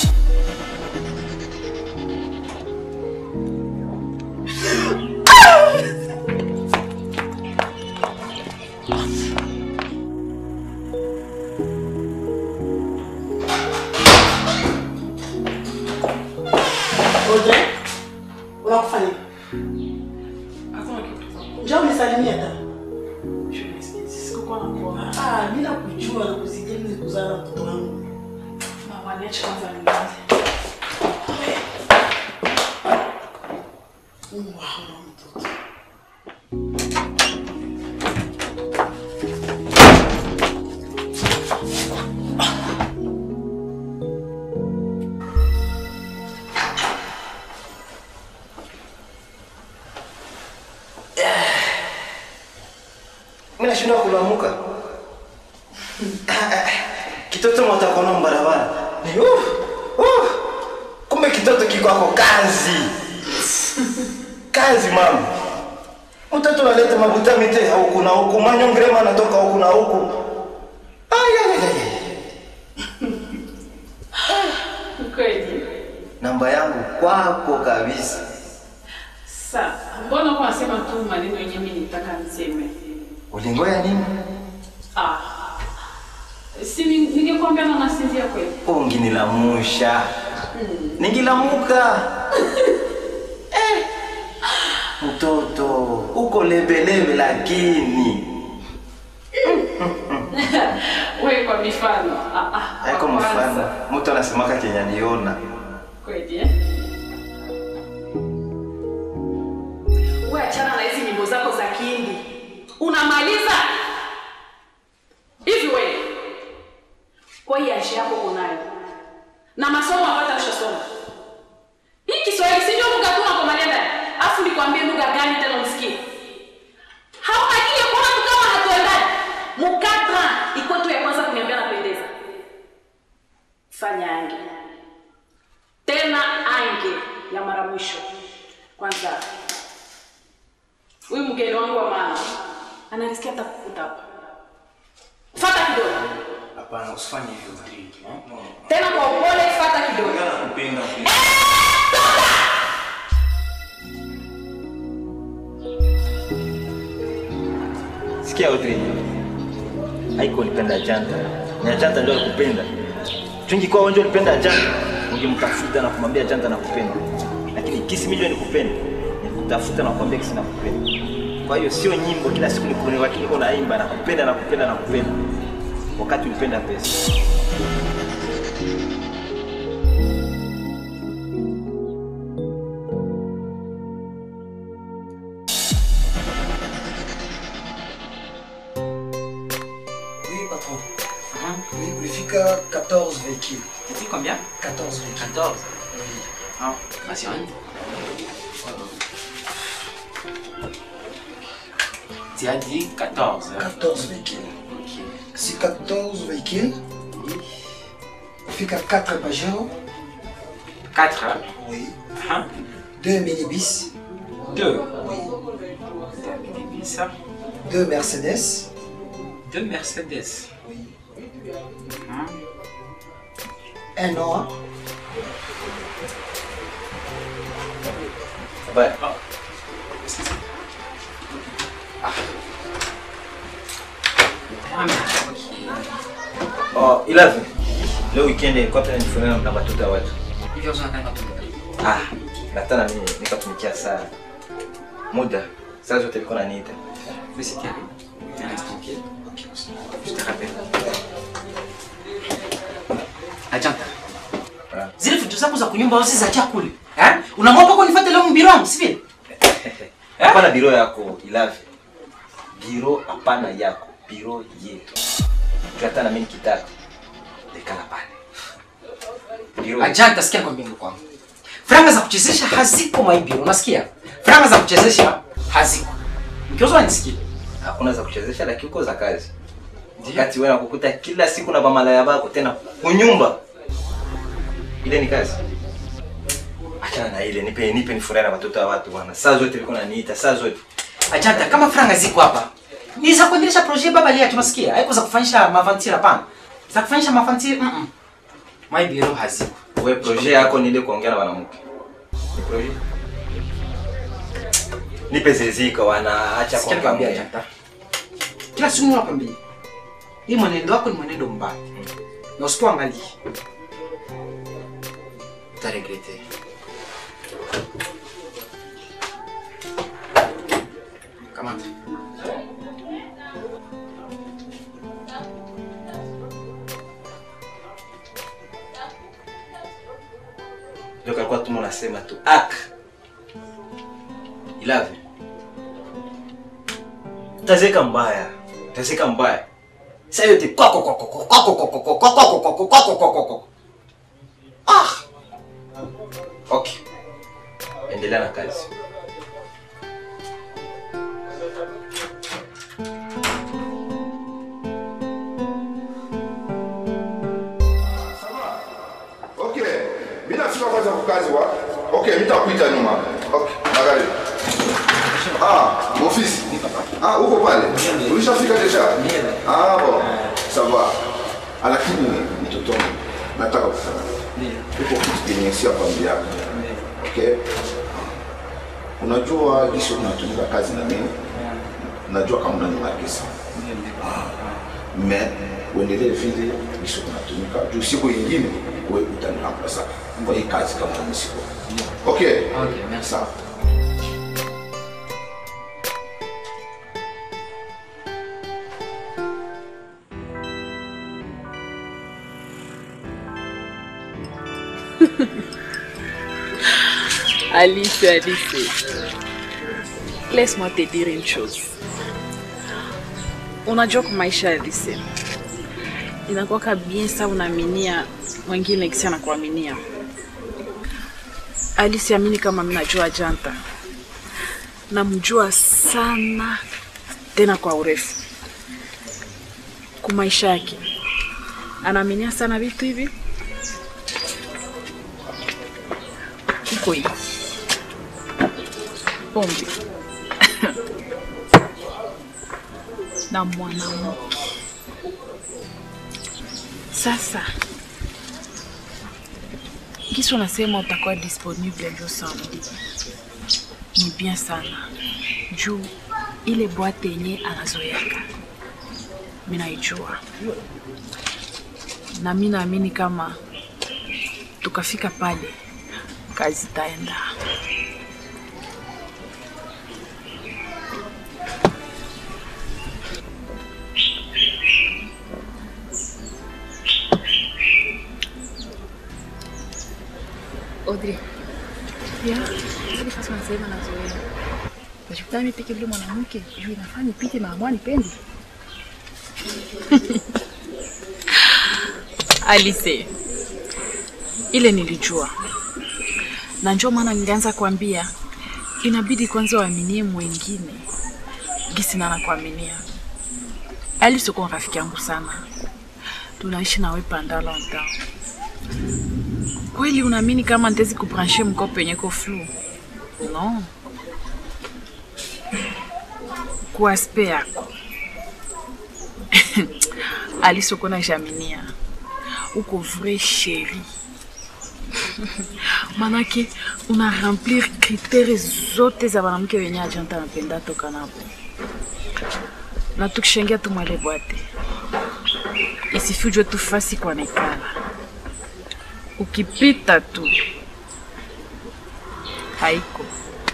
Audrey, unakufanya njoo unisalimie hata. Ah, mimi nakujua na kuzijali ni kuzaa mtoto wangu. Mama, niache kwanza nianze. Wow, mtoto. Mimi nashindwa kulamuka. Kitoto mwatakona mbarabara. Ni uh, uh. Kumbe kitoto kiko hapo kazi. Kazi mama. Mtoto analeta mabuta mite huku na huku, manyongrema anatoka huku na huku. Ay, ay, ay, ay. Kweli. Namba yangu kwako kabisa. Sasa, mbona uko unasema tu maneno yenyewe mimi nitaka niseme? Ulingoya nini? Ah. Si ni- ningekwambia na nasinzia kweli. Unginilamusha. Ningilamuka. Eh. Mtoto, uko lebelebe lakini Wewe kwa mifano. Ah ah. haiko kwa kwanza. mfano. Mtu anasemaka kenye aliona. Kweli eh? Wewe achana na hizi nyimbo zako za Kihindi. Unamaliza? Hivi wewe. Kwa hiyo aisha yako unayo. Na masomo hapata ushasoma. Hii Kiswahili si ndio lugha tu unakomalia ndani. Afu nikwambie lugha gani tena usikie. Hauna akili ya kuona tu kama hatuendani. Mukadra iko tu ya kwanza kuniambia napendeza. Fanya ange tena ange ya mara mwisho. Kwanza huyu mgeni wangu wa maana ananisikia hata kukuta hapa. Fata kidogo Hapana, usifanye hivyo Maria. No. tena kwa upole, fata kidogo. Nakupenda. Sikia wote. Haiko ulipenda janta. Na janta ndio alikupenda. Chungi kwa wewe ulipenda janta. Ungemtafuta na kumwambia janta nakupenda. Lakini kisi mimi ndio nikupenda. Nikutafuta na kumwambia kisi nakupenda. Kwa hiyo sio nyimbo kila siku nikuni wakati niko naimba nakupenda nakupenda nakupenda. Wakati ulipenda pesa. Oui, patron. Oui, ulifika 14 véhicules. Tu dis combien 14 véhicules. 14 Ah, basi on. Tu as dit 14. hein? 14 véhicules. Si 14 véhicules, ulifika 4 Pajero. 4 hein? Oui. Hein? 2 minibus. 2. Oui. 2 minibus. hein? 2 Mercedes. 2 Mercedes. Hein? Un Noah. Ouais. Oh, Ilavi. Leo weekend ilikuwa pia nifunana na watoto wa watu. Hivyo unataka tu. Ah, nataka mimi nikatumikia saa muda. Saa zote nilikuwa naniita. Mais c'est carré. Un instant, ok Ok, je te rappelle. Ajanta. Zile vitu zako za kunyumba wasi za chakula. Eh? Unamwomba kwa nifuate leo mbiro wangu, si vile? Hapana biro yako Ilavi. Biro hapana yako, biro yetu. Tuata na mimi nikitaka. Dekala pale. Biro Ajanta, sikia nikwambie ndugu wangu. Franga za kuchezesha haziko maibiro, unasikia? Franga za kuchezesha haziko. Mkiozwa nisikie. hakuna za kuchezesha lakini uko za kazi. Wakati wewe nakukuta kila siku na bamalaya bako tena kunyumba. Ile ni kazi. Achana na ile, nipe nipe nifurahi na watoto wa watu bwana. Saa zote nilikuwa naniita, saa zote. Ajanta, kama franga ziko hapa ni za kuendelesha projet baba lia tunasikia, haiko za kufanyisha mavantira hapana, za kufanyisha mavantira mm -mm. My biro haziko. Wewe projet yako ni ile kuongea na wanamke. Ni projet. Nipe zezika wana acha Sikia kuongea. nikwambia Ajanta, kila siku nakwambia hii mwenendo wako ni mwenendo mbaya na usipoangalia utaregrete. Kamata. Ndio kalikuwa tu unasema tu ak. Ilave. Tazeka mbaya. Tazeka mbaya. Sasa yote kwako kwako kwako kwako kwako kwako kwako kwako kwako kwako. Ah. Okay. Endelea na kazi. Okay, mimi nafika kwanza kwa kazi wa. Okay, mimi nitakuita nyuma. Okay, magharibi. Ah, ofisi. Ah, uko pale. Ulishafika deja? Ah, bon. Sawa. Ah, Lakini mtoto wangu, nataka kufanya. Uko kitu kenye si hapa mbele Okay? Unajua jinsi unatumika kazi na mimi. Najua kama unanimariki sana. Mais uendelee vile jinsi unatumika. Juu siku nyingine wewe utanihamasa kwa hii kazi kama mimi siko. Okay? Okay, merci. Sawa. Alice, Alice, laisse-moi te dire une chose. Unajua kwa maisha ya Alice, inakuwaka bien sa unaaminia mwingine kisi anakuaminia. Alice amini kama mimi najua Janta, namjua sana tena kwa urefu kwa maisha yake, anaaminia sana vitu hivi iko hivi pombe na mwanamke. Sasa kisi unasema utakuwa disponible leo samedi, ni bien sana juu ile bwate yenye anazoeka mi naijua, na mi naamini kama tukafika pale kazi itaenda. Audrey, Ya, ile fasi wanasema nazoea. Najikuta mimi peke yule mwanamke juu inafaa nipite maamua nipendi. Alice, ile nilijua, na ndio maana nilianza kuambia inabidi kwanza waaminie mwingine gisi na nakuaminia. Alice uko rafiki yangu sana, tunaishi nawe panda longtemps. Kweli unaamini kama nitezi kubranche mkopo yenye ko flu? No, kwa aspe yako Alice uko na jaminia uko vrai chéri manake una remplir kritere zote za mwanamke wenye ajanta anapenda toka napo, na tukishengia tumwele bwate isifi ujue tu fasi kwa nekala, ukipita tu haiko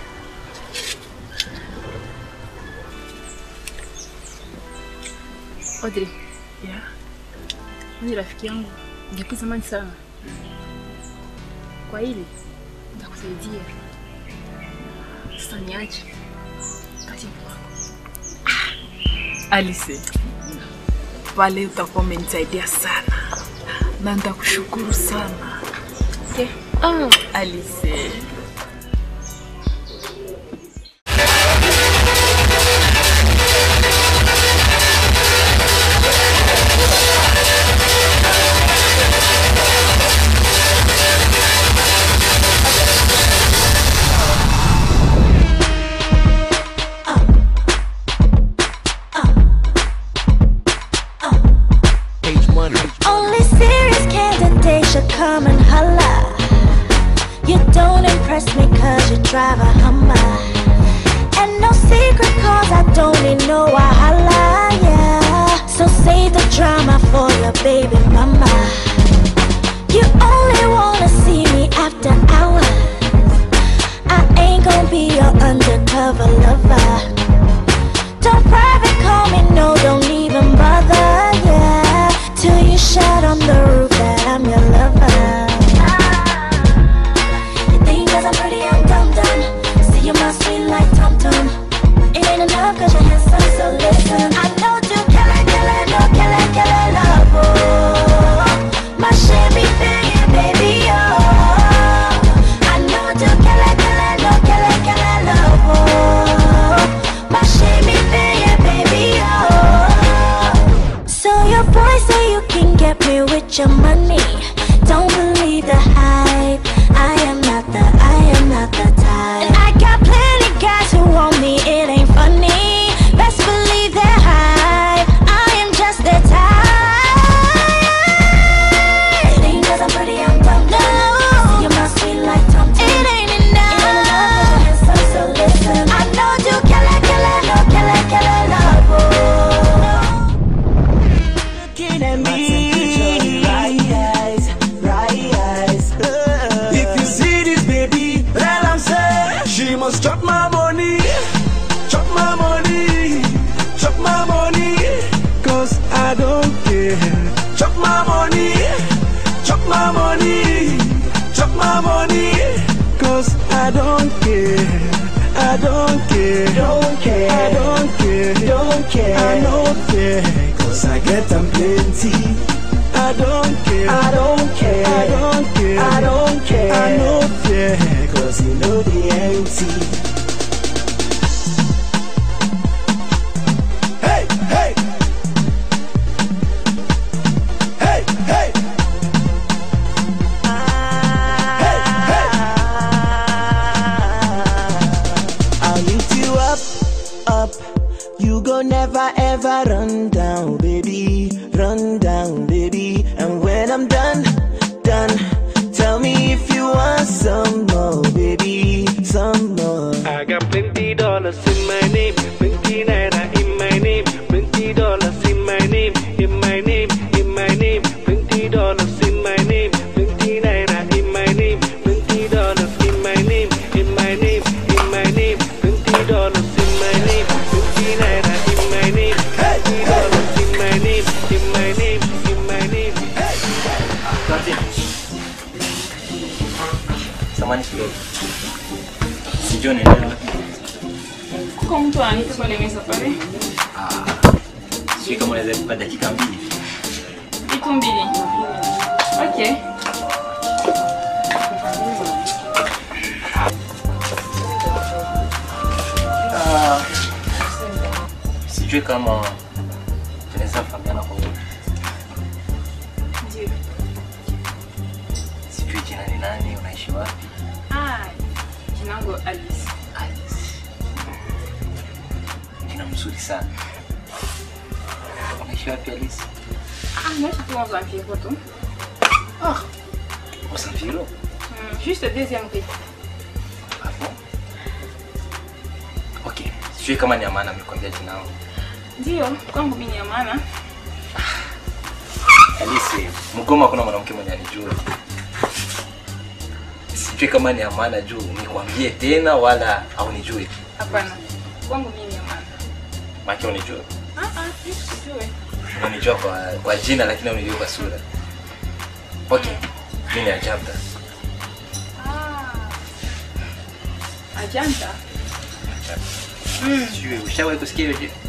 Audrey, yeah. ni rafiki yangu depuis zamani sana. Kwa hili nitakusaidia. Sasa niache kati kwako. Alice, pale utakuwa umenisaidia sana na nitakushukuru sana. Okay. Ah, Alice. money. Only serious candidates should come and holla. You don't impress me cause you drive a Hummer. And no secret cause I don't need no wahala, yeah. So save the drama for your baby mama. You only wanna see me after hours. I ain't gonna be your undercover lover. Don't private call me, no, don't even bother, yeah. Till you shout on the roof that I'm your lover. You think cause I'm pretty, I'm dumb dumb. See you my sweet like Tom Tom. It ain't enough cause you're handsome, so listen. I know you kill it, kill it, no kill it, kill it, love, oh. My shimmy thing, baby, oh. I know you kill it, kill it, no kill it, kill it, love, oh. My shimmy thing, baby, oh. So your boy say you can get me with your money. Don't believe the hype. I am not the, I am not the type. And I got plenty guys who want me. It ain't funny. Best believe they're hype. I am just the type. It ain't 'cause I'm pretty, I'm dumb. No, see you my sweet like Tom Tom. It ain't enough. It ain't enough 'cause you're handsome, so listen. I know you kill it, kill it, no kill it, kill it, love. oh. Looking at me, right eyes, right eyes. If you see this baby, well I'm saying she must chop my money, chop my money, chop my money, cause I don't care. Chop my money, chop my money, chop my money, cause I don't care. I don't care, don't care, I don't care, don't care, I don't care, cause I get them plenty. I don't care, I don't care, I don't care, I don't care, I don't care, cause you know the empty. Hey, hey, hey, hey. I'll lift you up, up. You go never ever run down, baby. Run down, baby. And when I'm done, done, tell me if you want some more, baby. Some more. I got plenty dollars in my name, plenty naira in my name, plenty dollars in my name, in my name, in my name, plenty dollars in my name, plenty naira in my name, plenty dollars in my name, in my name, in my name, plenty dollars in my name, plenty naira in my name, plenty dollars in my name, in my name, in my name. Samani kidogo. Sijui unaenda wapi. Kuko mtu ananiita pale meza pale. Sijui kama unaweza kupa dakika mbili. Iko mbili. Okay. Ah, Sijui kama tunaweza kufahamiana kwa wote. Ndio. Sijui jina ni nani, unaishi wapi? Ah, jina langu Alice. Jina mzuri sana. Unaishi wapi Alice? Ah, naishi tu dans un vieux tu. Ah. Usamvilo? Hmm, juste deuxième rue. Okay. Sijui kama ni Amana amekwambia jina langu. Ndio, kwangu mimi ni ya maana. Alice, Mgoma kuna mwanamke mwenye anijua. Sijui kama ni Amana juu nikwambie tena wala haunijui. Hapana. Kwangu mimi ni ya maana. Maki unijua. Ah ah, sijui. Unanijua kwa, kwa jina lakini unijua kwa sura. Okay. Mimi ni Ajabda. Ah. Ajanta. Sijui ushawahi kusikia hiyo jina?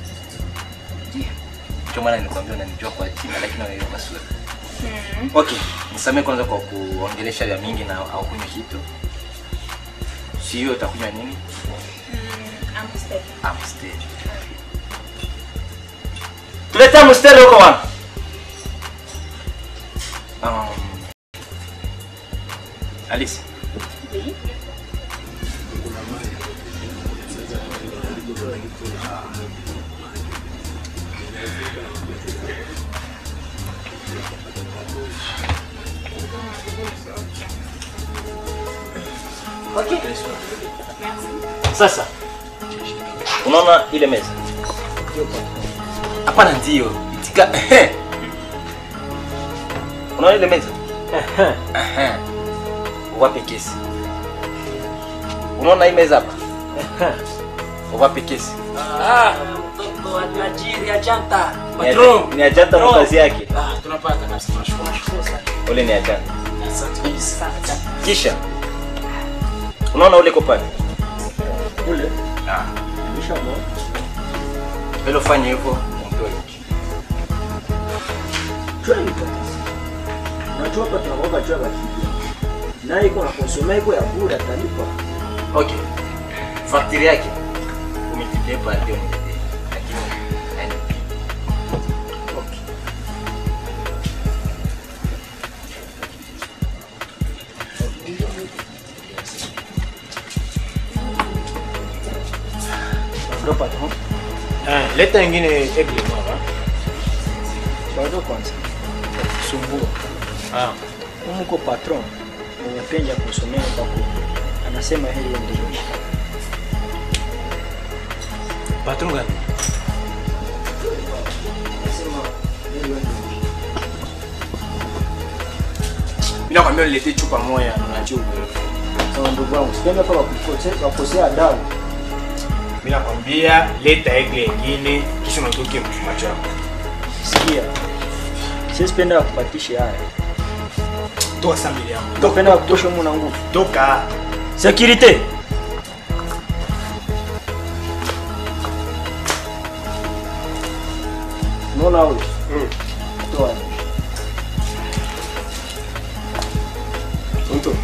Ndio maana nilikwambia unanijua kwa jina lakini unanijua kwa sura. Hmm. Okay, nisamee kwanza kwa kuongelesha vya mingi na au kunywa kitu. Sio utakunywa nini? Hmm, Amstel. Amstel. Tuleta Amstel huko wana. Um, Alice. Oui. Okay. Sasa unaona ile meza? Hapana, ndio itika. unaona ile meza? Aha. Uwape kesi. Unaona hii meza hapa? Uwape kesi. Ah, mtoto wa tajiri ajanta. Ni aj- Ni ajanta kwa kazi yake. Ah, tunapata kabisa. Tunashukuru nashukuru sana. Ule ni ajanta. Asante kabisa. Kisha unaona ule kopani Ule. Ah. Nishamwona. Vile ufanye hivyo umpe hiki. Chua ni tatizo. Unajua hapa tunakuwa chua bakija. Naye iko na konsoma iko ya bure atalipa. Okay. Faktiri yake umetilia hapa ndio niletee. Lakini haina. Okay. Ndio patron. Ah, leta ingine egle mama. Bado kwanza. Sumbua. Ah. Umuko patron mwenye penja kusomea kwako. Anasema hili ndio. Patron gani? Mimi nakwambia niletee chupa moja unajua. Sawa ndugu wangu, sipendi hapa wakukosea wakosea adabu. Mimi nakwambia leta egle ingine kisha unatoke mchuma chako. Sikia. Sisi penda kupatisha haya. Toa samili yangu. Tupenda kutosha mu na nguvu. Toka. Security. Unaona huyu? Mm. Toa. Mtu.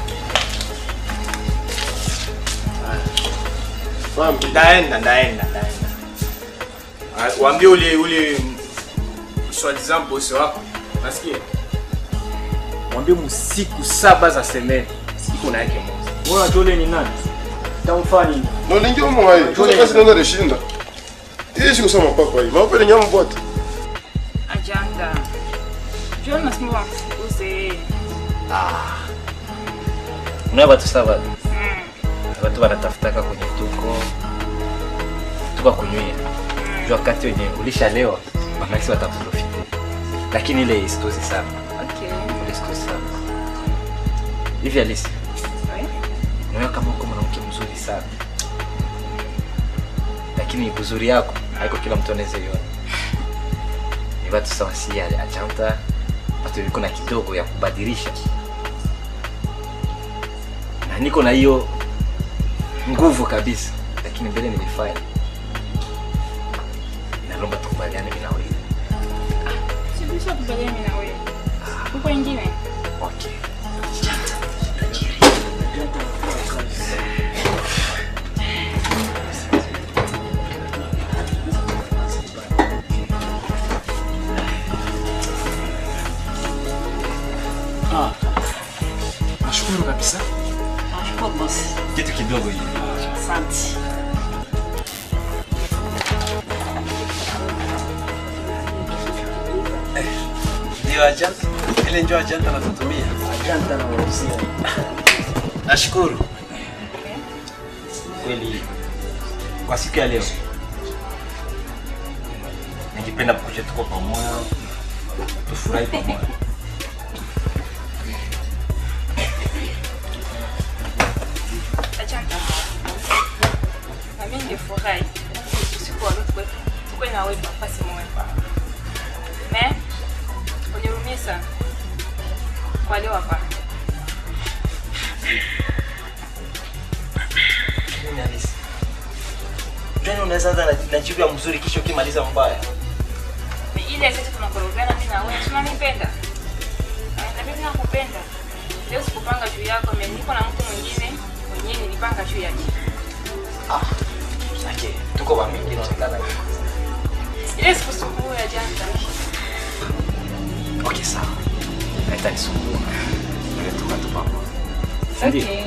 Fahamu, ndaenda ndaenda ndaenda. Ah, Waambie ule ule soi-disant bosi wako. Nasikia? Mwambie msiku saba za semeni. Siku na yake moja. Wewe unajua ule ni nani? Tamfanya nini? nolingi omwayi tuza kazi nenda rishinda ishi kusema papa hii maupele nyama bwata Ajanda. Jua nasema wamfukuze. Ah. Unaona watu sawa. Watu wanatafutaka kwenye tuko tuko kunywia. Jua wakati wenye ulishalewa basi wataprofite. Lakini ile isitozi sana. Okay. Ile isitozi sana. Hivi Alice. Unaona kama uko mwanamke mzuri sana. Lakini uzuri yako haiko kila mtu anaweza iona. Ni watu sawa si achanta watu viko na kidogo ya kubadilisha na niko na hiyo nguvu kabisa, lakini mbele nilifanya. Nalomba tukubaliane mimi na wewe. Sibisha kubaliana mimi na wewe. Uko ingine? Okay. Ah. Nashukuru kabisa. Nashukuru bosi. Kitu kidogo hivi. Asante. Ndio ajanta. Ile ndio ajanta natutumia. Ajanta na wauzia. Nashukuru. Kweli kwa siku ya leo ningependa kuja tuko pamoja, tufurahi pamoja. Ajanda. Na mimi ningefurahi usiku wa leo tukwe tukwe na wewe nafasi moja. Me? Unirumie sana. Kwa leo hapa. Nini Alice? Jani unaweza anza na, na jibu ya mzuri kisha ukimaliza mbaya. Ni ile sisi tunakorogana mimi na wewe. Tunanipenda. Na mimi nakupenda. Leo sikupanga juu yako, mimi niko na mtu mwingine mwenyewe nilipanga juu yake. Okay, tuko wa mingi inaonekana hivyo. Ile sikusumbua ya jana. Okay, sawa. Haitanisumbua. Ile tuko tu pamoja. Ndio. Okay.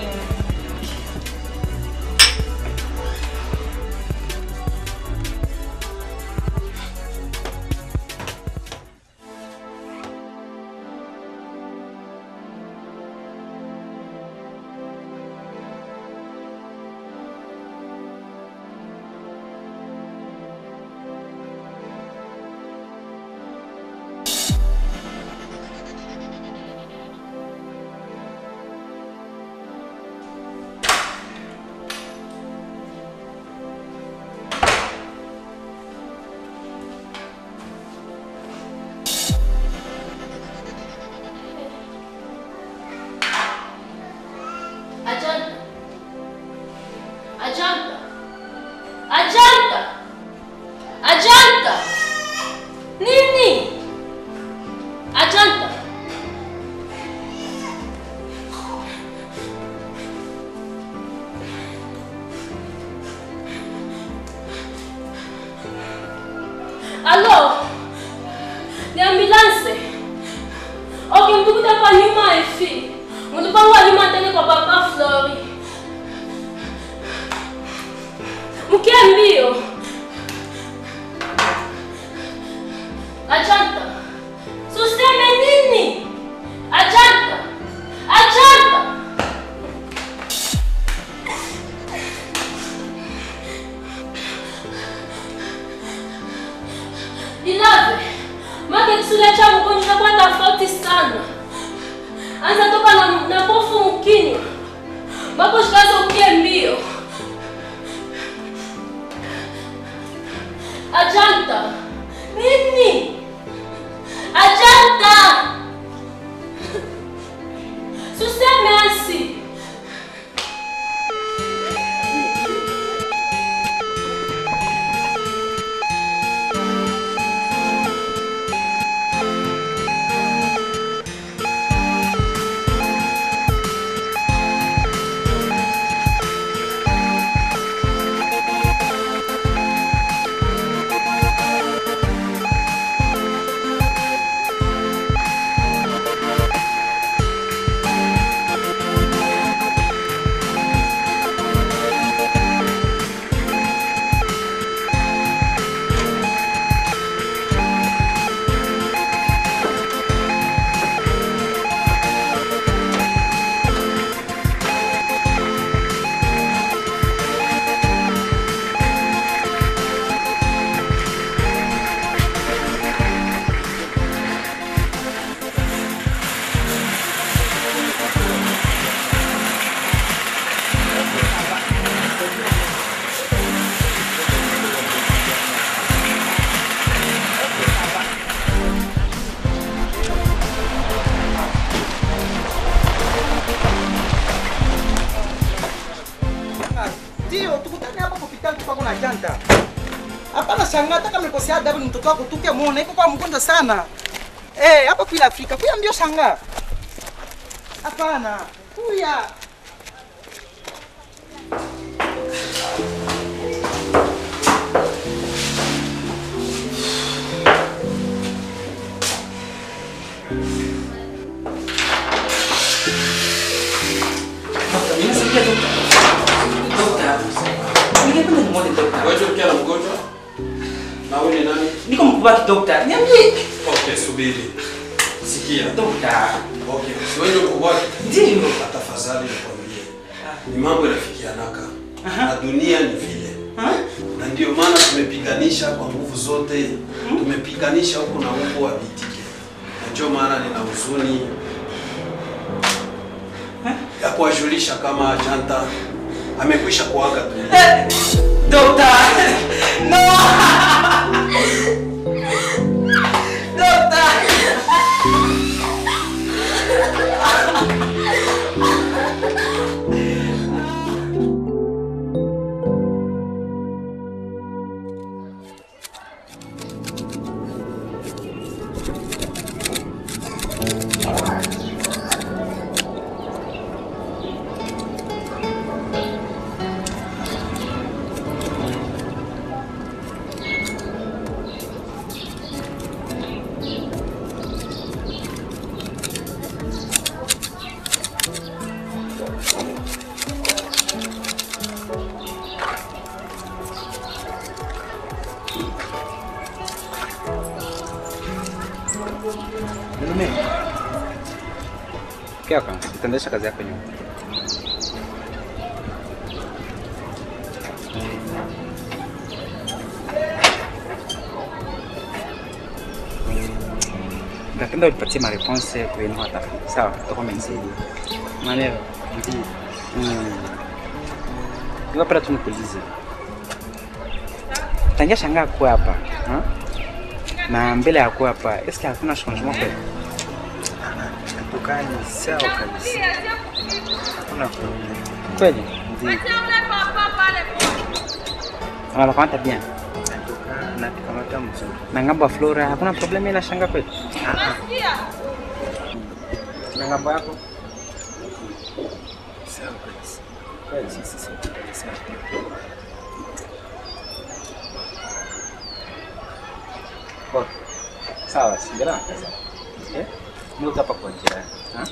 Ni ambulance. Okay, mtukuta hapa nyuma ifi. Mtupangwa nyuma tena kwa papa Flori. Mkie mbio. Ajanta. Suseme nini? Ajanta. Ajanta. Ilave. Make kisule cha mgonjwa inakuwa tofauti sana. Anza toka na, na pofu mkinywa. Mpaka ushikaze ukie mbio. Ajanta. Nini? Ajanta. Suseme asi. Ndio, tukutane hapa hospitali tuko na janta. Hapana shangaa hata kama nikosea adabu ni mtoto wako tuke muone iko kwa mgonjwa sana. Eh, hapa kwa Afrika. Kuya mbio shangaa. Hapana. Kuya. Wewe ukiwa na mgonjwa? Na wewe ni nani? Niko mkubwa wa daktari. Niambie. Okay, subiri. Sikia. Daktari. Okay, si wewe ndio mkubwa wake? Ndio. Tafadhali nikwambie. Ni mambo yanafikianaka. Na dunia ni vile. Na ndio maana tumepiganisha kwa nguvu zote. Tumepiganisha huku na huku abitike. Na ndio maana nina huzuni ya kuwajulisha kama Janta amekwisha kuaga dunia. Doctor! No! Doctor! Mume. Kia kwanza, utaendesha kazi yako nyuma. Napenda unipatie mareponse kwenu watafuta. Sawa, tutakuwa umenisaidia. Maneno. Ndio. Mm. Ningependa tu nikuulize. Tangia shangaa kuwa hapa. Ha? Na mbele ya kuwa hapa, eske hakuna changement kweli? Tukani sawa kabisa. Hakuna problem. Kweli? Ndio. Wanakamata bien. Na tukamata mzuri. Na ngambo ya Flora hakuna problemu ila shanga kweli? Na ngambo yako? Sawa kabisa. Kweli sisi sote kabisa. Poa. Sawa, singana na kazi. Eh? Niko hapa kwa jirani. Ha?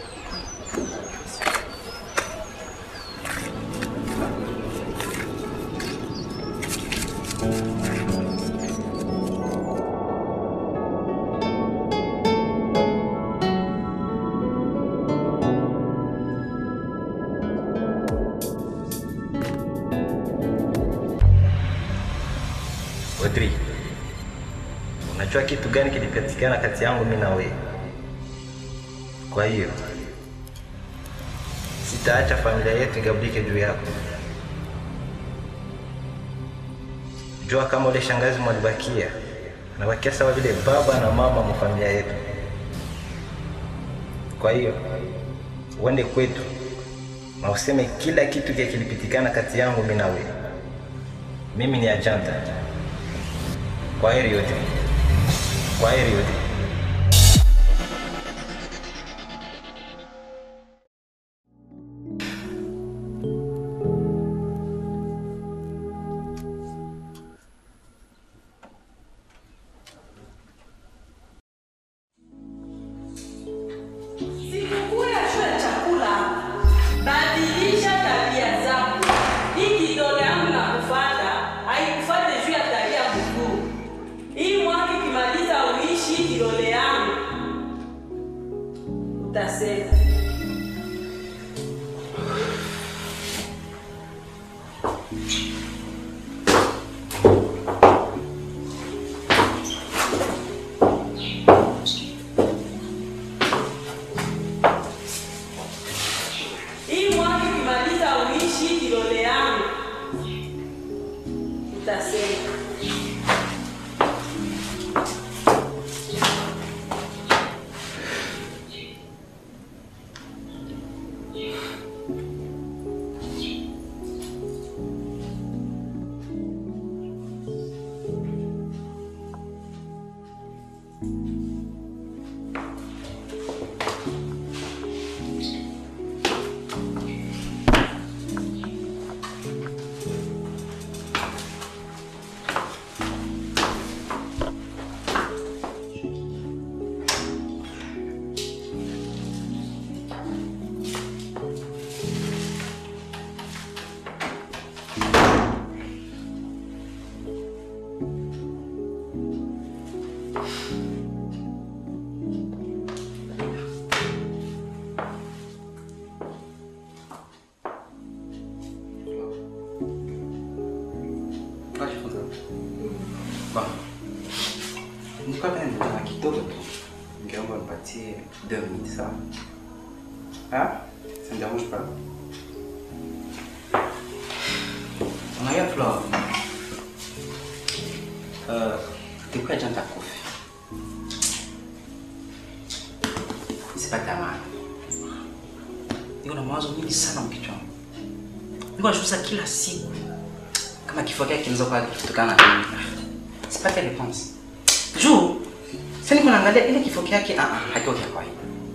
Audrey, unajua kitu gani kilipatikana kati yangu mimi na wewe? Kwa hiyo sitaacha familia yetu igabulike juu yako. Jua kama ule shangazi mwalibakia anabakia sawa vile baba na mama mu familia yetu. Kwa hiyo uende kwetu na useme kila kitu kile kilipitikana kati yangu mimi na wewe. Mimi ni ajanta. Kwa heri yote. Kwa heri yote. Sikukuu ya shule ya chakula, badilisha tabia zako. Hii kidole yangu na kufuata haikufuate juu ya tabia mkuu. Hii mwaka ikimaliza uishi hii kidole yangu, utasema hii mwaka ikimaliza uishi hii kidole yangu, utasema Bon. Nilikuwa pale nina kidogo tu. Ningeomba nipatie deux minutes sawa? Ah? Ça ne dérange pas? Unajua Flo, uh, tulikuwa jana kofi. Sipata amani. Niko na mawazo mingi sana mkichwani. Niko nashuhudia kila siku kama kifo kyake kinaweza kuwa kutokana na nini. Sipate response. Juu sasa niko naangalia ile kifo kyake ah ah hakiko kya kawaida.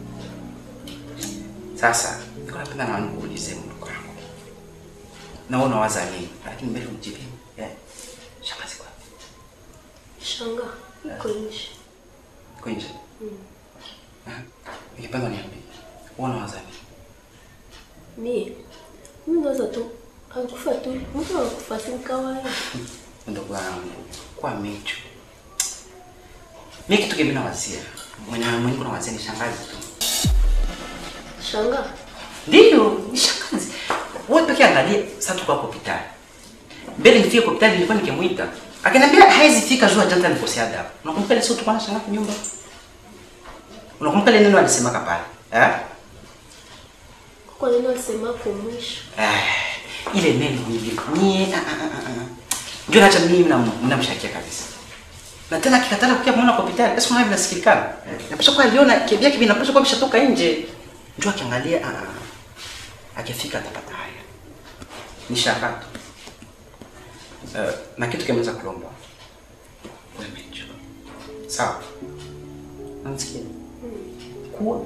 Sasa niko napenda na nikuulize mdogo wangu. Na wewe unawaza nini? Lakini mbele unijibu. Eh. Shangazi kwa. Shanga, iko nje. Kwa nje. Mm. Ningependa niambie. Wewe unawaza nini? Mie, mimi naweza tu alikufa tu, mtu anakufa si kawaida. Ndugu wangu, kwa mecho. Mimi kitu kingine nawazia. Mwenye mwenye kuna wazia ni shangazi tu. Shanga, Ndio, ni shangazi. Wewe pekee angalia, sasa tuko hapo hospitali. Mbele nifike kwa hospitali nilikuwa nikimuita. Akaniambia haizi fika jua janta nikosea adabu. Unakumbuka ile siku tulikuwa na shangazi nyumba? Unakumbuka ile neno alisemaka pale? Eh? kwa nini alisema kwa mwisho? Eh, ile neno hivi. Nie ah ah ah. ah. Ndio naacha mimi mna mnamshakia kabisa. Na tena kikatala kukia muona kwa hospitali. Sasa unaona vinasikilikana. Napaswa kwa aliona kibia kibi napaswa kwa bishatoka nje. Ndio akiangalia ah ah. Akifika atapata haya. Ni shakatu. Uh, na kitu kimeweza kulomba. Wewe mecho. Sawa. Unasikia? Kuwa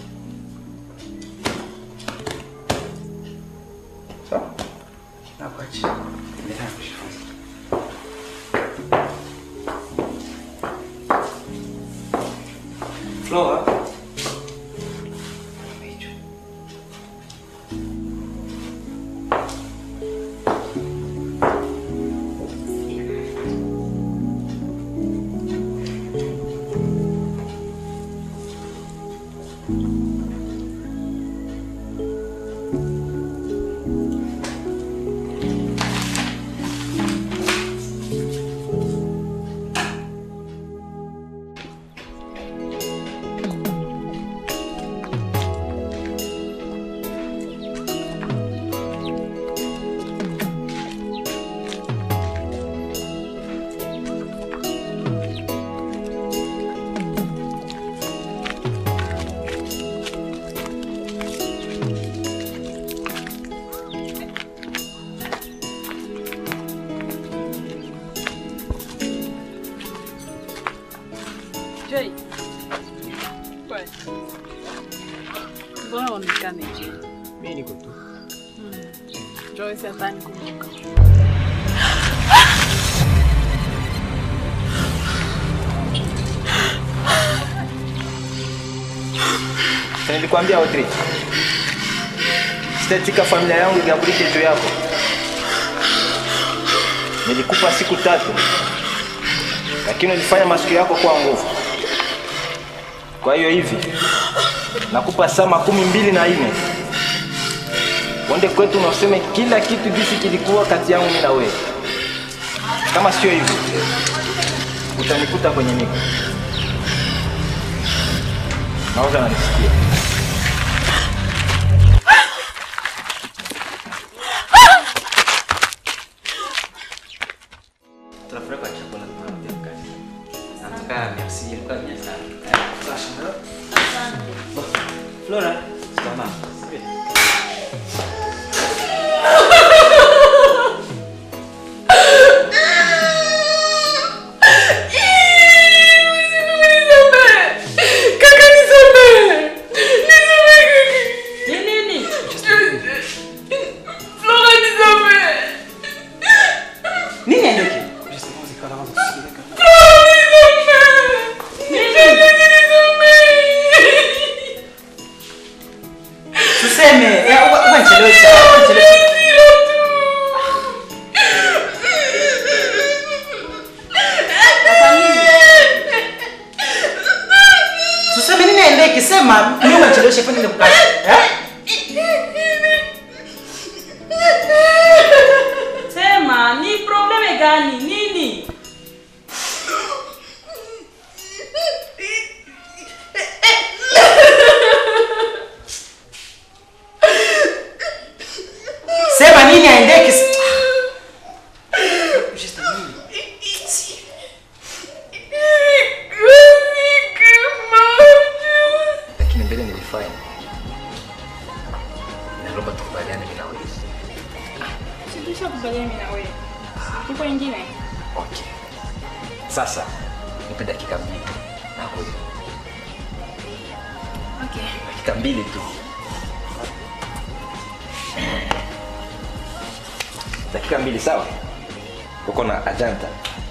Sawa? Nakuachia. Endelea kujifunza. Flora. Joy. Kwani. Mbona uonekane je? Mimi niko tu. Joyce hatani kumbuka. Si nilikwambia Audrey, sitatika familia yangu igambulike juu yako. Nilikupa siku tatu, lakini ulifanya masikio yako kuwa nguvu. Kwa hiyo hivi nakupa saa makumi mbili na nne uende kwetu na useme kila kitu jinsi kilikuwa kati yangu mimi na wewe. Kama sio hivyo, utanikuta kwenye niko nauza nanisikia. Tunafurahi kwa chakula tunarudia kazi. Nataka merci, ilikuwa mia sana. Flora, salama. Kaka nisamehe. Nisamehe kaka. Ni nini? Flora nisamehe. Nini aendoke? Tuseme, ya, uwa- uwa nichelewesha, uwa nichelewesha. Tuseme nini aendeke? Sema mimi unanichelewesha kwani nikukaje? Eh? Sema, ni probleme gani? Nini? Sema nini aendeke? lakini mbele nilifanya. Naomba tukubaliane mimi na wewe. Silisha kubaliana mimi na wewe. Ipo ingine? Okay. Sasa nipe dakika mbili. Nakuja. Okay. Dakika mbili tu. Dakika mbili sawa? Uko na ajanta.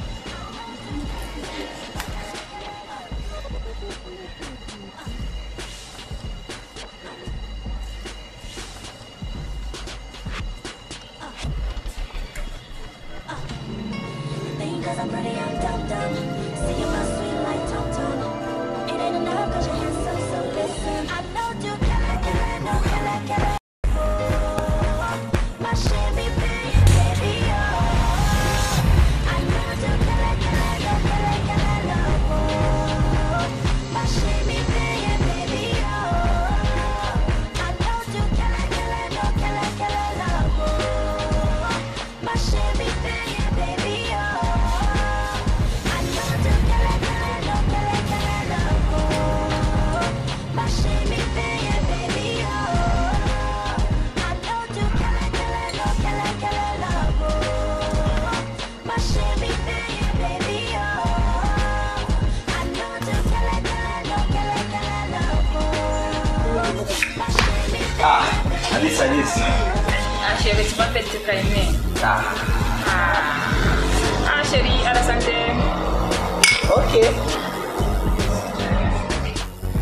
Think 'cause I'm pretty, I'm dumb dumb. See you my sweet like Tom Tom. It ain't enough 'cause you're handsome, so listen. I know you kill it, kill it, no kill it, kill it. My Chevy big, baby, oh. I know you kill it, kill it, no kill it, kill it, love. My Chevy big, baby, oh. I know you kill it, kill it, no kill it, kill it, love. My Chevy big, baby, oh. I know you kill it, kill it, no kill it, kill it, love. My Chevy big, baby, oh. I know you kill it, kill it, no kill it, kill it, love. My Chevy big, baby, oh. I know you kill it, kill it, no kill it, kill it, love. My Chevy Ah, Alice, Alice. Ah chérie, tu m'as fait te calmer. Ah. Ah chérie, à la santé. Ok.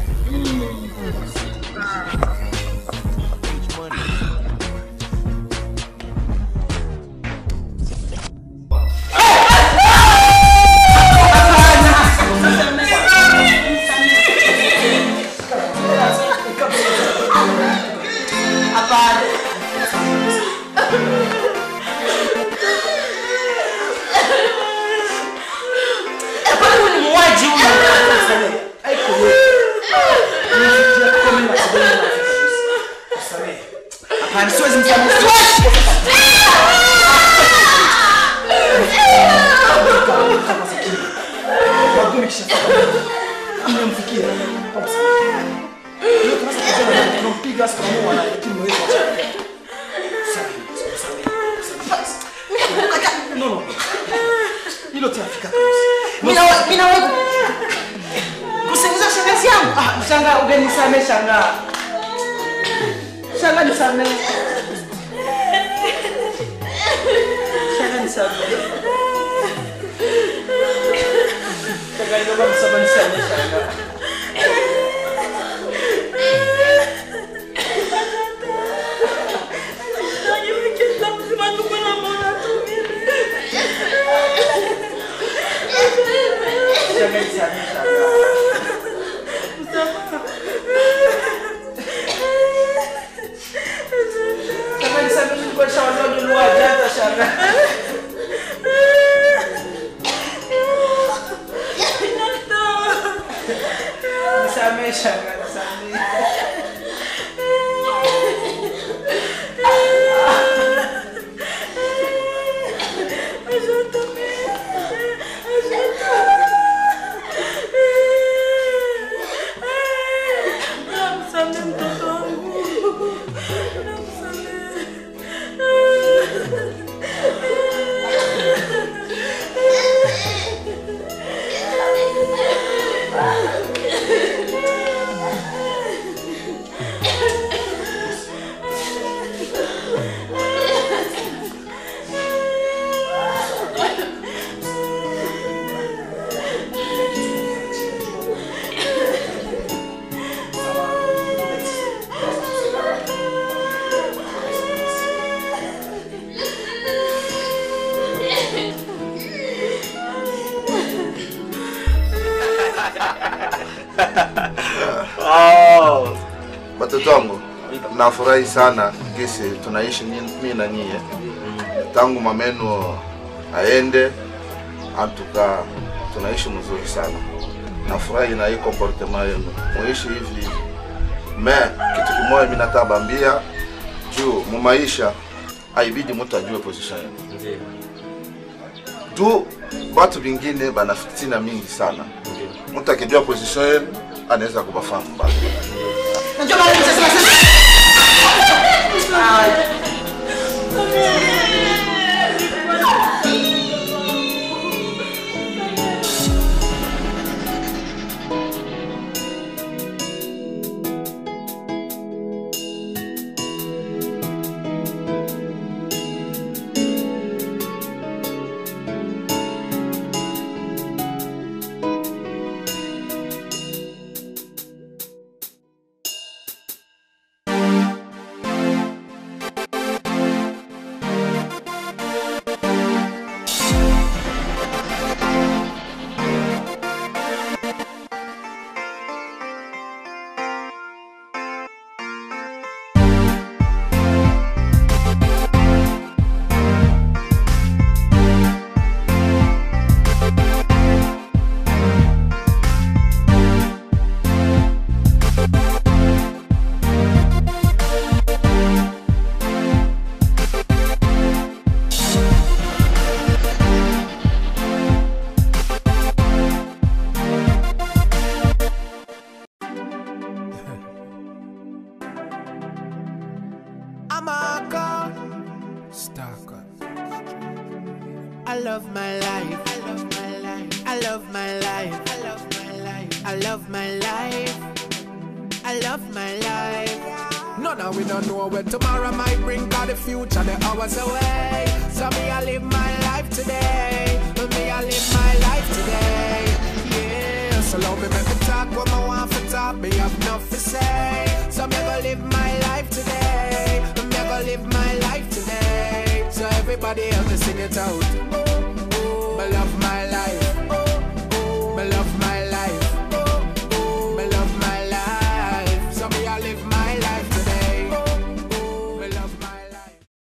samahani, siwezi msamehe. Siwezi. Wageni kishafika. Nimemfikia. Leo tunaweza kujana tunampiga hasa tunamuua na lakini mwezi wa chakula. No, no. Hilo tafika. Mimi na mimi na wewe kusingiza shangazi yangu. Ah, shanga ungenisamehe shanga. Shanga nisamehe. Shanga nisamehe. Shanga inaomba msamaha nisamehe shanga. Shanga nisamehe shanga. Shanga nisamehe nilikuwa nishawaambia nunua janta shanga. Nisamehe shanga, nisamehe. Oh. Watoto wangu, nafurahi sana kisi tunaishi mimi na nyie tangu mamenu aende, antuka tunaishi mzuri sana. Nafurahi na hii comportement yenu, muishi hivi. Me kitu kimoja mimi nataka bambia juu mu maisha haibidi mtu ajue position yenu juu batu vingine bana fitina mingi sana. Mtu akijua position yenu anaweza kubafahamu mbali. Najua mara nyingi sasa sasa. I'm a god. Stalker. I love my life. I love my life. I love my life. I love my life. I love my life. I love my life. No, no, we don't know when tomorrow might bring, cause the future, the hours away. So me, I live my life today. Me, I live my life today. Yeah, so love me, make me talk what I want for talk. Me have enough to say. So me, go live my life today. Me, go live my life today. So everybody else, just sing it out.